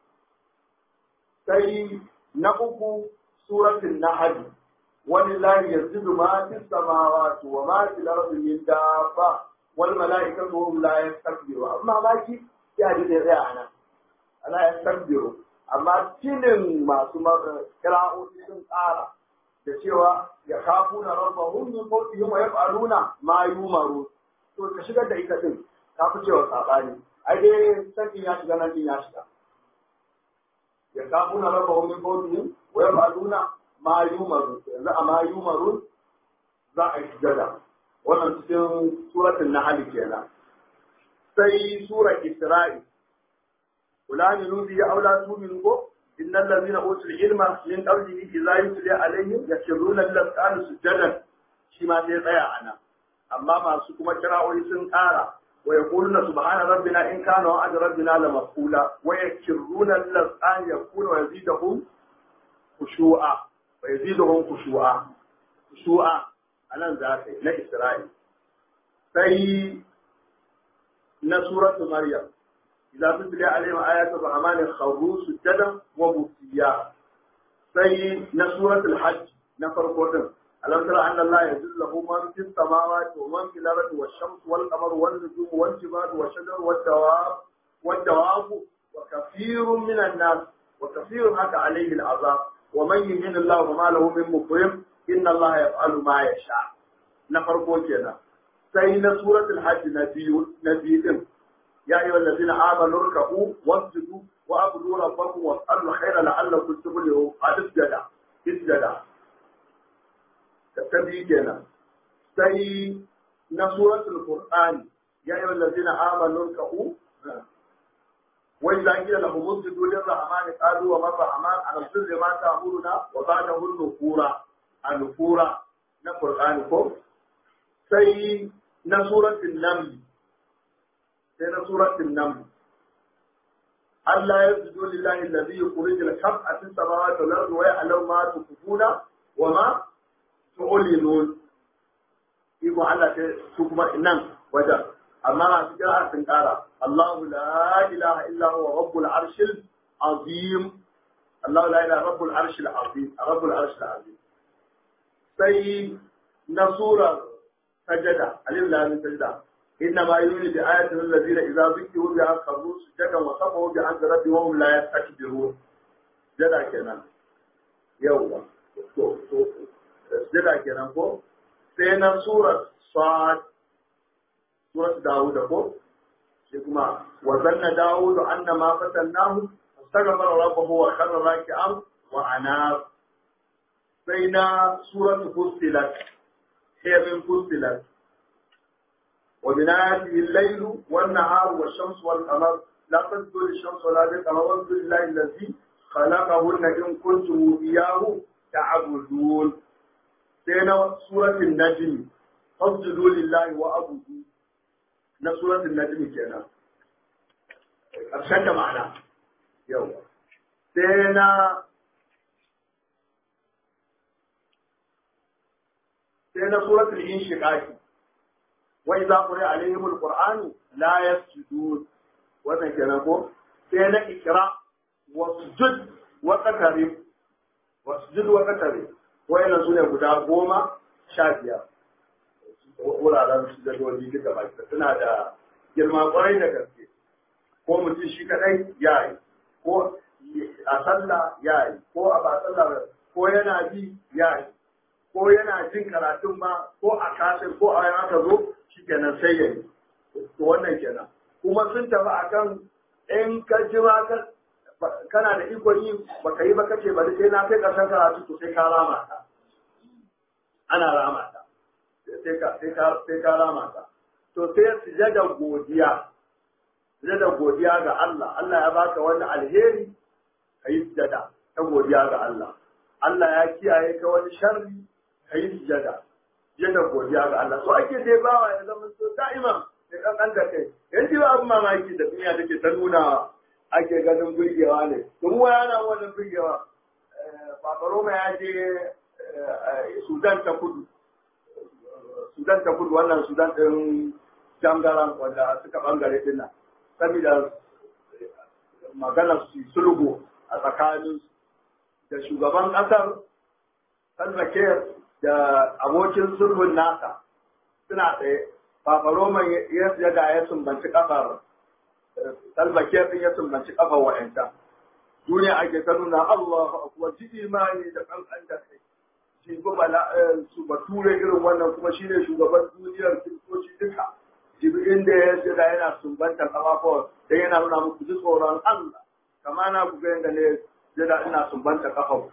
sai na uku suratul nahl walillahi yazidu ma fi samawati wa ma fil ardi min dabba wal malaikatu hum la yastakbiru amma ba ki ya ji da tsaya anan ana yastakbiru amma tilin masu kira'o'i sun tsara da cewa ya kafu na rabbahum min fawqihim wa yaf'aluna ma yumaru to ka shigar da ita din ka fi cewa sabani ai dai sakin ya shiga nan din ya shiga ya kafu na rabbahum min fawqihim wa yaf'aluna ma yumaru yanzu a ma yumaru za a yi sujada wannan cikin suratul nahl kenan sai surar isra'i ulani nubi ya aula tumin ko إن الذين أوتوا العلم من قبله إذا يتلى عليهم يخرون للأذقان سجدا شما سيطيع أنا أما ما سكما كراء سن قارا ويقولون سبحان ربنا إن كان وعد ربنا لمفعولا ويخرون للأذقان يكون ويزيدهم خشوعا ويزيدهم خشوعا خشوعا أنا ذاتي لا إسرائيل في نسورة مريم إذا تتلى عليهم آيات الرحمن خروا سجدا وبكيا في نسورة الحج نفر قدم ألم ترى أن الله يجوز له من في السماوات ومن في الأرض والشمس والقمر والنجوم والجبال والشجر والدواب والدواب وكثير من الناس وكثير حتى عليه العذاب ومن يهن الله وما له من مكرم إن الله يفعل ما يشاء نفر قدم sai na suratul hajj na biyu na biyu din يا أيها الذين آمنوا اركعوا واسجدوا وأعبدوا ربكم واسألوا الخير لعلكم تفلحون اسجد اسجد تبي كنا سي نسورة القرآن يا أيها الذين آمنوا اركعوا وإذا قيل لهم اسجدوا للرحمن قالوا وما الرحمن على البر ما تأمرنا وبعده النفورة النفورة القرآن كم سي نسورة النمل sai na suratul nam Allah ya zujo lillahi allazi yukhrij al-hab'a fi samawati wal ardi wa ya'lamu ma tukfuna wa ma tu'linun iko Allah sai su kuma nan wajen amma a cikin arzikin kara Allahu la ilaha illa huwa rabbul arshil azim Allahu la ilaha rabbul arshil azim rabbul arshil azim sai na surar sajada alif lam sajada إنما يولد بآياته الذين إذا ذكروا بها خروا سجدا وصفوا بحمد ربهم وهم لا يستكبرون جدا كنا يوم جدا كنا كو سينا سورة صاد سورة داود كو شكما وظن داود أن ما فتناه استغفر ربه وخر راكعا وأناب سينا سورة فصلت هي من فصلت ومن آياته الليل والنهار والشمس والقمر لا تسجدوا للشمس ولا للقمر واسجدوا لله الذي خلقهن إن كنتم إياه تعبدون سينا سورة النجم فاسجدوا لله وأبدوا na suratul najmi kenan ƙarshen da ma'ana yau sai na sai na suratul inshiqaqi وإذا قرئ عليهم القرآن لا يسجدون wannan kenan ko sai na ikra wasjud wa qatari wasjud wa qatari wayannan sune guda goma sha biyar wuraren su da dole duka baki suna da girma kwarai da gaske ko mutum shi kadai ya yi ko a sallah ya yi ko a ba sallah ko yana bi ya yi ko yana jin karatun ma ko a kashin ko a yana ka zo shi kenan sai ya yi to wannan kenan kuma sun tafi akan in ka ji ma kana da ikon yi baka yi ba kace bari sai na kai karshen karatu to sai ka rama ta ana rama ta sai ka sai ka sai ka rama ta to sai sujada godiya sujada godiya ga Allah Allah ya baka wani alheri kai sujada ta godiya ga Allah Allah ya kiyaye ka wani sharri kai sujada sujada godiya ga Allah so ake dai bawa ya zama so da'iman ya kankan da kai yanzu ba abin mamaki da duniya take ta nuna ake ganin burgewa ne tun waya na wannan burgewa Babaroma ya je Sudan ta kudu Sudan ta kudu wannan Sudan ɗin jangaran wanda suka bangare din nan saboda maganar su sulhu a tsakanin da shugaban ƙasar Salva Kiir da abokin sulhun nasa suna tsaye Papa Roman ya da ya sumbanci kafar Salva Kiir din ya sumbanci kafar wa'anta duniya ake ta nuna Allahu akbar ji imani da kankan da kai jibi bala su bature irin wannan kuma shine shugaban duniyar kiristoci duka jibi inda ya jira yana sumbanta kafafuwa dan yana nuna muku ji tsoron Allah kama na ku ga yadda ne jira ina sumbanta kafafu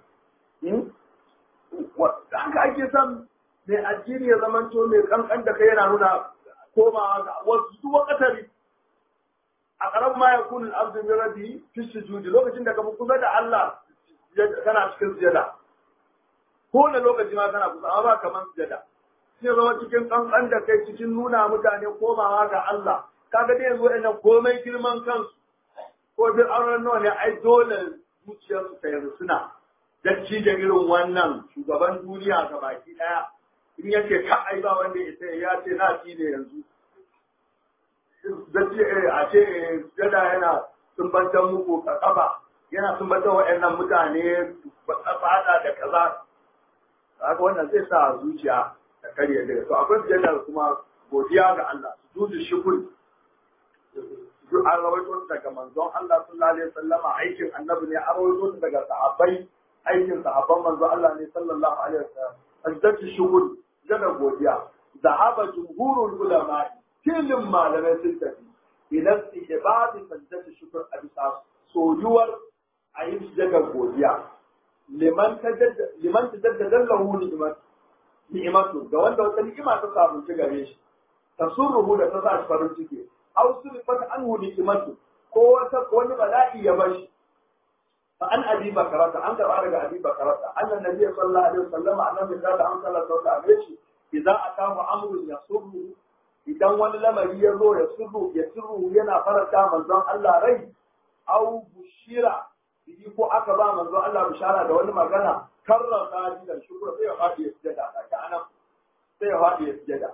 haka ake son mai addini ya zama to mai kankan da kai yana nuna komawa ga wasu su wakatari a ƙarar ma ya kunin abdu min rabbi fi sujudi lokacin da ka fi kusa da Allah kana cikin sujada ko na lokaci ma kana kusa amma ba kaman sujada sai zama cikin kankan da kai cikin nuna mutane komawa ga Allah kaga dai yanzu ina komai girman kansu ko duk auren nawa ne ai dole zuciyarsu ta yanzu suna dacci da irin wannan shugaban duniya ga baki daya in yake ka ai ba wanda ya sai ya ce na ci ne yanzu dacci a ce jada yana sumbantan muku ka kafa yana sumbantan waɗannan mutane fada da kaza haka wannan zai sa zuciya ta karye daga to akwai sujada kuma godiya ga Allah sujudu shukr duk an rawaito daga manzon Allah sallallahu alaihi wasallama aikin annabi ne an rawaito daga sahabbai aikin sahabban manzon Allah ne sallallahu alaihi wasallam sajdatu shukr jada godiya zahaba jumhurul ulama tilin malamai sun tafi ila istihbab sajdatu shukr a bisa soyuwar a yi sujada godiya liman tajaddada liman tajaddada lahu ni'mat ni'matu ga wanda wata ni'ima ta samu ci gare shi tasurruhu da ta sa shi farin ciki aw sulfat anhu ni'matu ko wata wani bala'i ya bashi fa an abi bakarata an karba daga abi bakarata annan nabi sallallahu alaihi wasallam annabi da an sallallahu alaihi wasallam idan atahu amrun yasurru idan wani lamari ya zo ya sirru ya sirru yana faranta manzon Allah rai aw bushira bihi ko aka ba manzon Allah bishara da wani magana karra sajidan shukra sai ya fadi ya sujada ta anan sai ya fadi ya sujada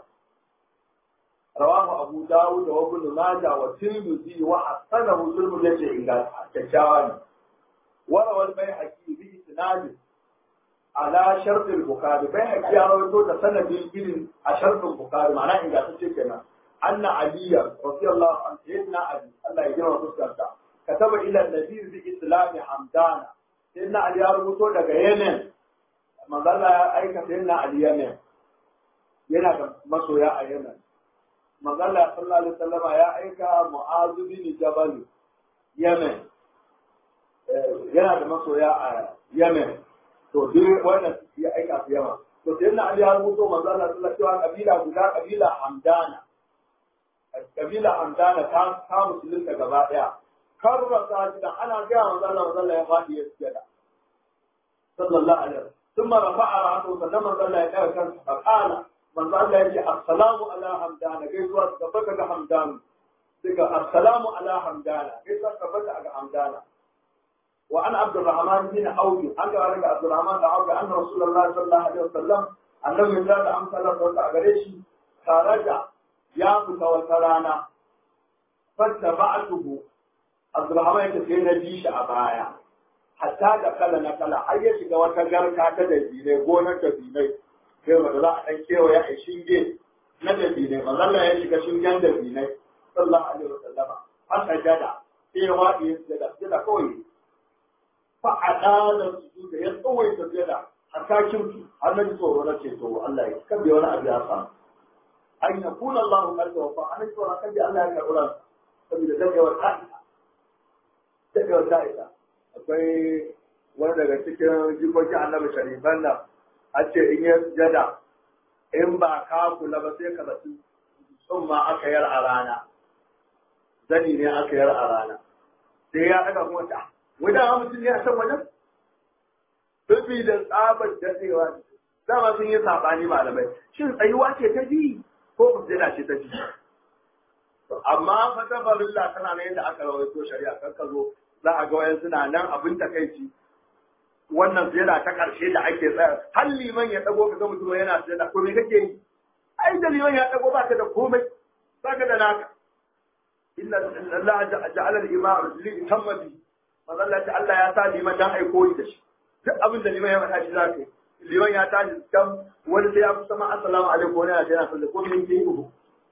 رواه أبو داود وابن ماجه والترمذي وحسنه الترمذي يجي إن كشاوان وروى البيهقي بإسناد على شرط البخاري بيهقي رواه سند الجن على شرط البخاري معناه إن كانت كنا أن علي رضي الله عنه سيدنا علي الله يجزاه وتسكت كتب إلى النبي بإسلام حمدان سيدنا علي رواه daga Yemen manzo Allah ya aika sayyidina Ali Yemen yana da masoya a Yemen magana sallallahu alaihi wasallama ya aika mu'azu bin jabal yemen yana da masoya a yemen to duk wannan ya aika su yaman to sai na ali ya rubuto manzo Allah sallallahu alaihi wasallam kabila guda kabila hamdana kabila hamdana ta ta musulunta gaba daya karra sajida ana ga manzo Allah manzo Allah ya fadi ya sujada sallallahu alaihi wasallam ثم رفع رأسه فلما صلى يقال كان فقال manzo Allah ya ce assalamu ala hamdana gaisuwa su tabbata ga hamdana daga assalamu ala hamdana gaisuwa su tabbata ga hamdana wa an abdurrahman bin auf an ga daga abdurrahman da auf an rasulullahi sallallahu alaihi wasallam annabi ya da amsa Allah ta gare shi taraja ya fita wata rana fatta ba'atuhu abdurrahman ya ce na bi shi a baya hatta da kala na kala har ya shiga wata garka ta dabinai gonar dabinai sai wanda za a ɗan kewaye a shinge na dabinai mazalla ya shiga shingen dabinai sallallahu alaihi wa sallama har sajada sai ya waɗi ya sujada sujada kawai fa a ɗana sujuda ya tsawaita sujada har ta kintu har na ji tsoro na ce to Allah ya kabe wani abu ya samu an ya kuna Allah kan da wafa an ji tsoron kabe Allah ya karɓi ran saboda dadewar ta'isa dadewar ta'isa akwai wani daga cikin jikokin annabi sharifan nan a ce in ya sujada in ba ka kula ba sai ka zaci sun ma aka yar a rana zani ne aka yar a rana sai ya daga kuma ta wai da mutum ne a can wajen Bibi da tsabar dadewa dama sun yi sabani malamai shin tsayuwa ce ta bi ko fusila ce ta bi amma fata barilla tana nan yadda aka rawaito shari'a kan ka zo za a ga wayan suna nan abin takaici wannan sujada ta ƙarshe da ake tsaya har liman ya dago ka ga mutum yana sujada ko me kake yi ai da liman ya dago baka da komai baka da naka inna Allah ja'ala al-imam li tamma bi mazalla ta Allah ya sa liman dan ai koyi da shi duk abin da liman ya faɗa shi zaka yi liman ya tashi kan wani sai ya fi sama assalamu alaikum wani yana yana sallah ko min ke yi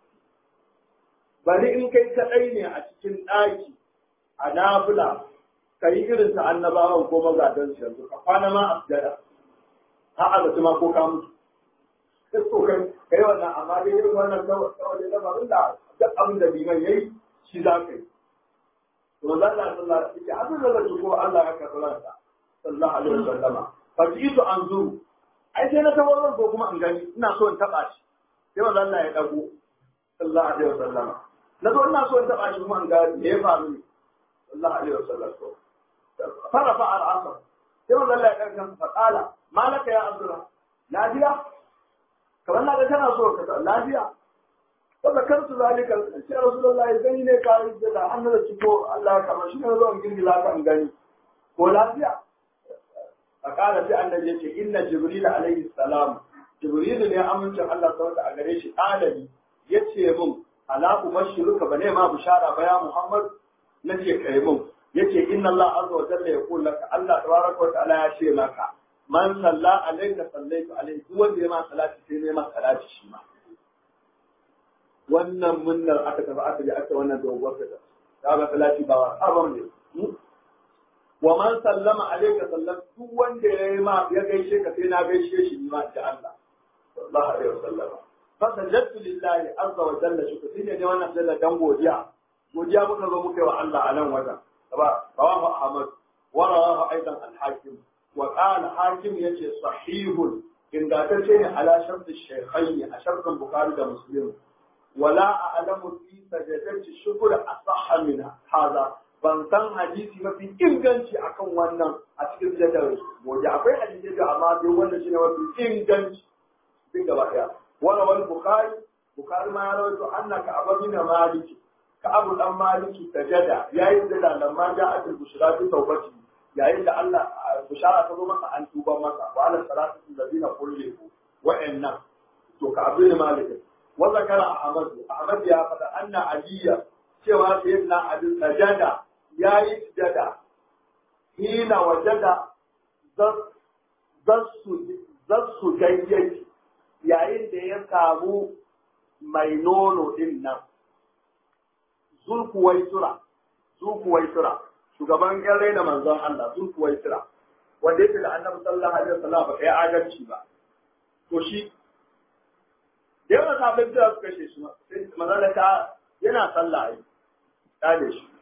bari in kai kadai ne a cikin ɗaki a nafila ka yi irin ta annabawan ko magadan su yanzu ka kwana ma a sujada har a ma ko ka mutu sai so kai kai wannan amma dai irin wannan kawai da lamarin da duk abin da liman yayi shi za ka yi to manzo Allah sallallahu alaihi wasallam abin da zai ko Allah ya karɓi ransa sallallahu alaihi wasallam fa jitu anzuru ai sai na tawo ko kuma in gani ina so in taba shi sai manzo Allah ya dago sallallahu alaihi wasallam na zo ina so in taba shi kuma in ga me ya faru ne sallallahu alaihi wasallam to farafa al-asr sai manzo Allah ya karkan fa qala malaka ya abdullah lafiya kamar na ga kana so ka lafiya فذكرت ذلك يا رسول الله idan ne ka yi da hannu da ciko Allah kamar shi ne zo in girgila ka in gani ko lafiya fakala sai annabi yace inna jibril alayhi salam jibril ne amincin Allah saboda a gare shi alami yace mun ala ubashiruka bane ma bishara ba ya Muhammad nace kai mun yace inna Allah azza wa jalla yaqul laka Allah tabaraka wa ta'ala ya ce maka man salla alayka sallaitu alayhi duk wanda ya ma salati sai ne ma salati shi ma wannan munnar aka tafi aka je aka wannan doguwar ta ta ga salati ba sabon ne wa man sallama alayka sallam duk wanda ya yi ma ya gaishe ka sai na gaishe shi ni ma da Allah sallallahu alaihi wasallam fa sajadtu lillahi azza wa jalla shukr sai ne wannan sallar dan godiya godiya muka zo muka yi wa Allah a nan wajen ba rawahu ahmad wa rawahu aidan al-hakim wa qala hakim yace sahihun ingantacce ne ala shartu shaykhaini a shartun bukhari da muslim ولا أعلم في سجدة الشكر أصح من هذا ban san hadisi mafi inganci akan wannan a cikin jadar gobe akwai hadisi da amma dai wannan shine mafi inganci duk gaba daya wala wal bukhari bukhari ma ya rawaito annaka abu min maliki ka abu dan maliki sajada yayin da lamma ja'atul bushra fi tawbati yayin da Allah bushara ta zo masa an tuba masa wa ala salatu allazina kullu wa'anna to ka abu maliki وذكر أحمد أحمد يا فدا أن علي سوى سيدنا علي سجد يا سجد حين وجد zassu daidai yayin da ya samu mai nono din nan zulkuwaitura zulkuwaitura shugaban yan raina manzon Allah zulkuwaitura wanda yake da annabi sallallahu alaihi wasallam ba kai adalci ba to shi da yawan sabbin da suka kashe shi manzala ta yana sallah ai kale shi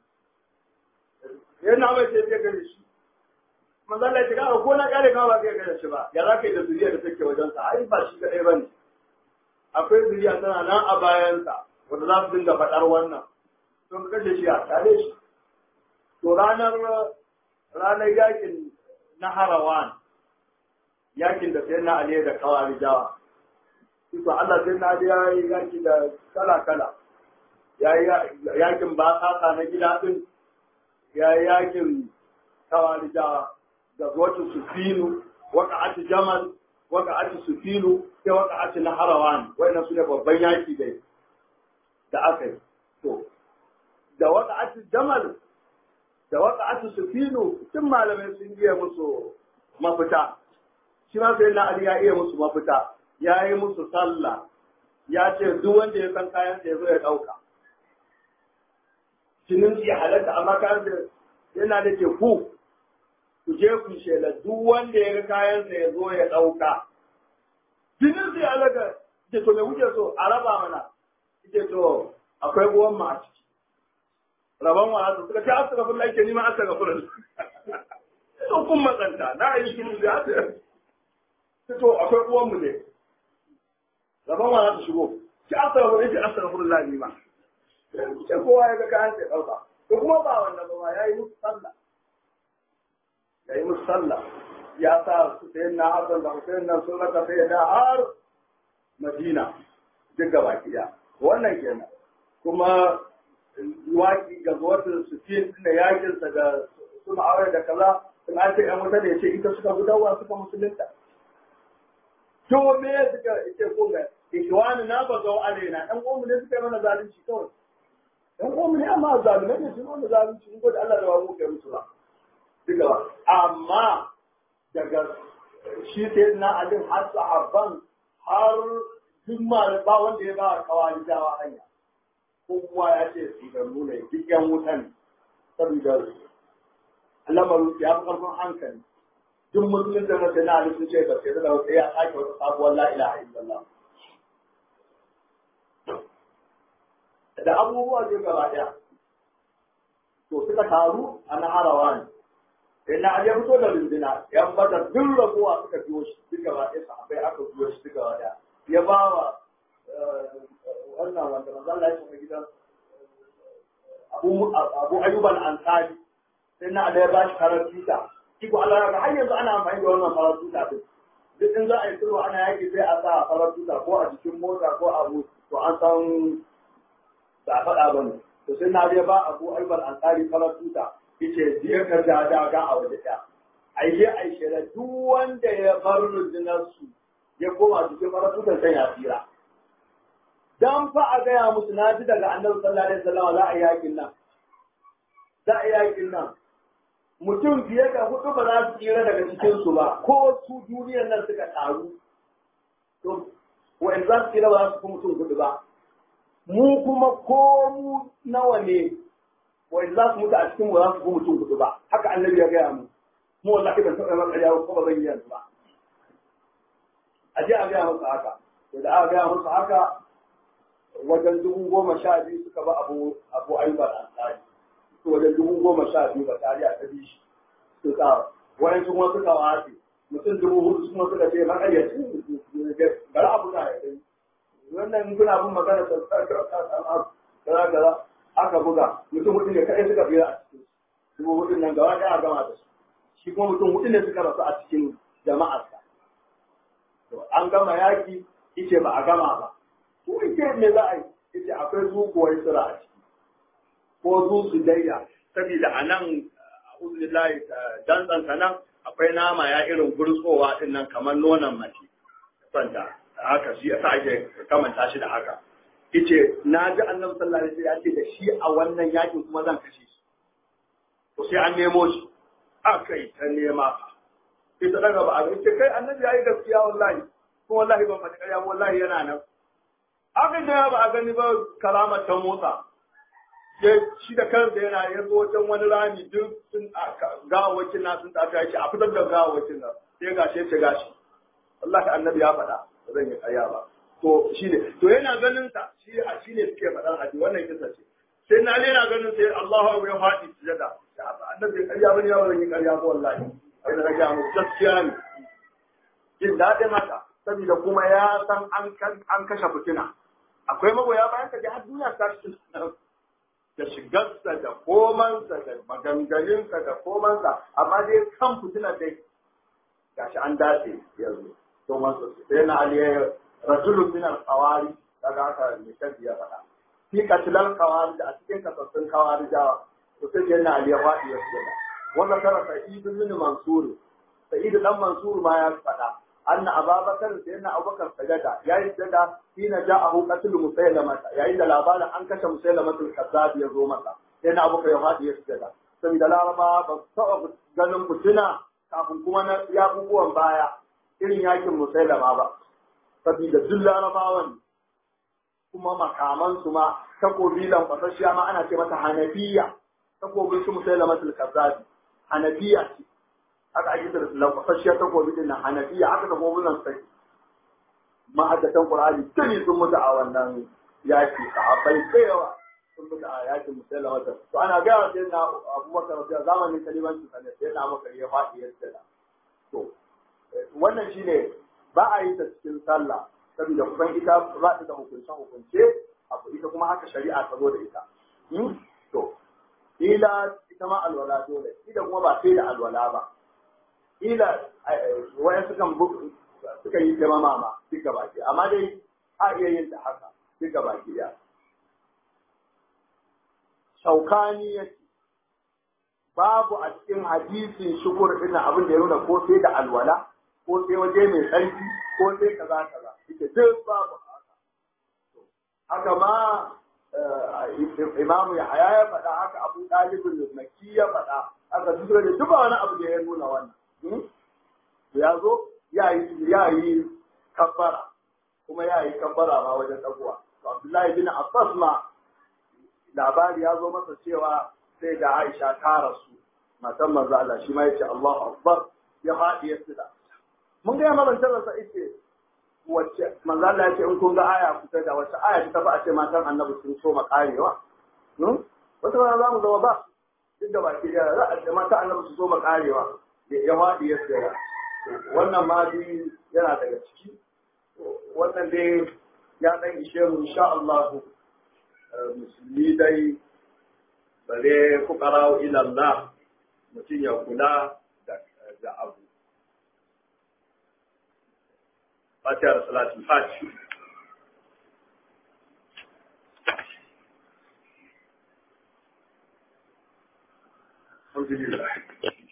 yana mai sai ya gare shi manzala ya ga ko na kare ka ba kai gare shi ba ya za ka yi da zuriya da take wajen sa ai ba shi kadai bane akwai zuriya tana nan a bayan sa wanda za su dinga faɗar wannan sun kashe shi a kare shi to ranar ranar yakin na harawan yakin da sai na aliyu da kawari jawa to Allah sai na ya yi yaki da kala-kala ya yi yakin ba sasa na gida din ya yi yakin kawarija da zuwacin sufinu waka ati jamal waka ati sufinu sai waka ati na harawan wannan su ne babban yaki dai da aka yi to da waka ati jamal da waka ati sufinu tun malamai sun iya musu mafita shi ma sai na ali ya iya musu mafita ya yi musu sallah ya ce duk wanda ya san kayan ya zo ya ɗauka. Jinin ya halatta amma kayan da yana da ke ku ku je ku shela duk wanda ya ga kayan ya zo ya ɗauka. Jinin ya halatta ce to me kuke so a raba mana ce to akwai buwan ma a ciki. Raban wa su suka ce asirafin laike ni ma asirafin. Sun kun matsanta na yi shi da to akwai buwan mu ne. gaban wa za ta shigo ki asarafu ne ki asarafu da ni ma sai kowa ya ga kayan sai dauka to kuma ba wannan ba ya yi musu sallah ya yi musu sallah ya sa su sai na Hassan da Hussein nan sun raka sai da har Madina duk gaba kiya wannan kenan kuma waki ga zuwatin su fi da yakin sa da suna aure da kaza sun an ce ƴan wuta da ya ce ita suka gudawa suka musulunta to me suka ce ko ga ikhwani na ba zau alaina dan uwanmu ne suka yi mana zalunci kawai dan uwanmu ne amma zalumai ne sun mana zalunci in gode Allah da ba mu kai musu ba duka ba amma daga shi sai na alin har sahabban har duk ba wanda ya ba kawai dawa hanya kowa ya ce su da nuna duk yan wutan saboda lamarin ya fi karfin hankali duk musulun da na ali sun ce ba sai da wata ya sake wata sabuwar la ilaha illallah da abubuwa zai gaba ɗaya to suka taru a na harawa ne sai na ya fito da rundina yan bada duk rabuwa suka biyo shi duk gaba ɗaya sahabbai aka biyo shi duk gaba ɗaya ya ba wa wannan wanda manzo Allah ya shiga gidan Abu Abu Ayyub al-Ansari sai na da ya ba shi karar tuta Iko Allah ya ga har yanzu ana amfani da wannan farar tuta din duk in za a yi sulhu ana yaki sai a sa farar tuta ko a jikin mota ko abu to an san ba a faɗa ba ne to sai na dai ba abu aibar ansari farar tuta yace je ka da daga a waje ɗaya aishe aishe da duk wanda ya bar rundunar su ya koma cikin farar tutar sai ya tsira dan fa a gaya musu na ji daga annabi sallallahu alaihi wasallam za a yi yakin nan za a yi yakin nan mutum fiye da hudu ba za su tsira daga cikin su ba ko su duniyar nan suka taru to wa'in za su tsira ba za su fi mutum hudu ba mu kuma ko mu nawa ne wai za su mutu a cikin mu za su fi mutum hudu ba haka annabi ya gaya mu mu wallahi ban taɓa maka yawo ko ba zan yi yanzu ba a je a gaya musu haka to da aka gaya musu haka wajen dubu goma sha biyu suka ba abu abu ayyukan ansari su wajen dubu goma sha biyu ba tare a ta bi shi suka wayan kuma suka wace mutum dubu hudu kuma suka ce makayyaci bari abu na ya gani wannan kuna bin magana kaza kaza aka buga mutum hudu ne kai suka bira a cikin dubu hudun nan gaba ɗaya a gama da su shi kuma mutum hudu ne suka rasu a cikin jama'arsa to an gama yaki ice ba a gama ba ko ice me za a yi ice akwai zukuwar sura a ciki ko zu su daida saboda a nan uzulillahi dantsan nan akwai nama ya irin gurtsowa din nan kamar nonon mace santa haka shi yasa ake kamanta shi da haka yace na ji annabi sallallahu alaihi wasallam ya ce da shi a wannan yakin kuma zan kashe shi to sai an nemo shi akai ta nema sai ta daga ba a ce kai annabi yayi gaskiya wallahi kuma wallahi ban faɗi ƙarya wallahi yana nan aka da ba a gani ba kalamar ta motsa ya shi da kansa yana ya zo wajen wani rami duk sun gawawakin na sun tafi ya ce a fitar da gawawakin nan sai gashi ya ce gashi wallahi annabi ya faɗa ba zan yi ƙarya ba to shi ne to yana ganin sa shi a shi ne suke faɗan haji wannan kisa ce sai na yana ganin sai Allahu ya faɗi sujada annabi ƙarya bane ya zan yi ƙarya ba wallahi sai na ga mu gaskiya ne jin daɗin haka saboda kuma ya san an kashe fitina akwai magoya bayan ka har duniya ta shi da shigarsa da komansa da maganganunsa da komansa amma dai kan fitina dai gashi an dace yanzu to masu sai na aliyar rajulun min al-qawari daga haka ne kan ya faɗa fi katilal qawari da a cikin kasassun qawari da to sai yana aliyar wadi ya tsaya wannan tara sa'id min mansur sa'id dan mansur ma ya faɗa anna ababakar sai yana abubakar sajada yayi sajada hina ja'ahu qatl musailama yayin da labarin an kashe musailama al-kazzab ya zo masa sai na abubakar ya wadi ya sajada saboda laraba ba su taɓa ganin fitina kafin kuma na yakubuwan baya irin yakin musailama ba saboda duk larabawan kuma makamansu ma takobi lankwasashiya ma ana ce mata hanafiya takobin su musailama al-kazzabi hanafiya ce haka ake da lankwasashiya takobi din nan hanafiya haka takobin nan sai ma'aikatan qur'ani tuni sun mutu a wannan yaki sahabbai da yawa sun mutu a yakin musailama to ana ga sai na abubakar rabiya zamanin kalimanci sai sai na maka ya faɗi yadda to wannan shine ba a yi ta cikin sallah saboda kusan ita ba ta da hukunce hukunce abu ita kuma haka shari'a ta zo da ita to ila ita ma alwala dole ila kuma ba sai da alwala ba ila waya sukan suka yi ta mama duka baki amma dai a iya yin ta haka duka baki ya shaukani yake babu a cikin hadisin shukur ina abin da ya nuna ko sai da alwala ko sai waje mai tsarki ko sai kaza kaza yake duk babu haka haka ma imamu ya haya ya faɗa haka abu ɗalibin maki ya faɗa haka duk da duk wani abu da ya nuna wannan ya zo ya yi ya yi kabbara kuma ya yi kabbara ma wajen ɗaguwa abdullahi bin abbas ma labari ya zo masa cewa sai da Aisha ta rasu matan manzo Allah shi ma yace Allahu Akbar ya faɗi ya sida mun ga yamma bantar sa ite wacce manzo Allah ya ce in kun ga aya kusa da wacce aya ta ba a ce matan annabi sun so makarewa wata rana za mu zama ba duk da baki da za a ce mata annabi su so makarewa ya faɗi ya sida wannan ma dai yana daga ciki wannan dai ya dan ishe mu insha Allah musulmi dai bare fuqara ila Allah mutum ya kula da abu Fatiha da salatul Fatiha Alhamdulillah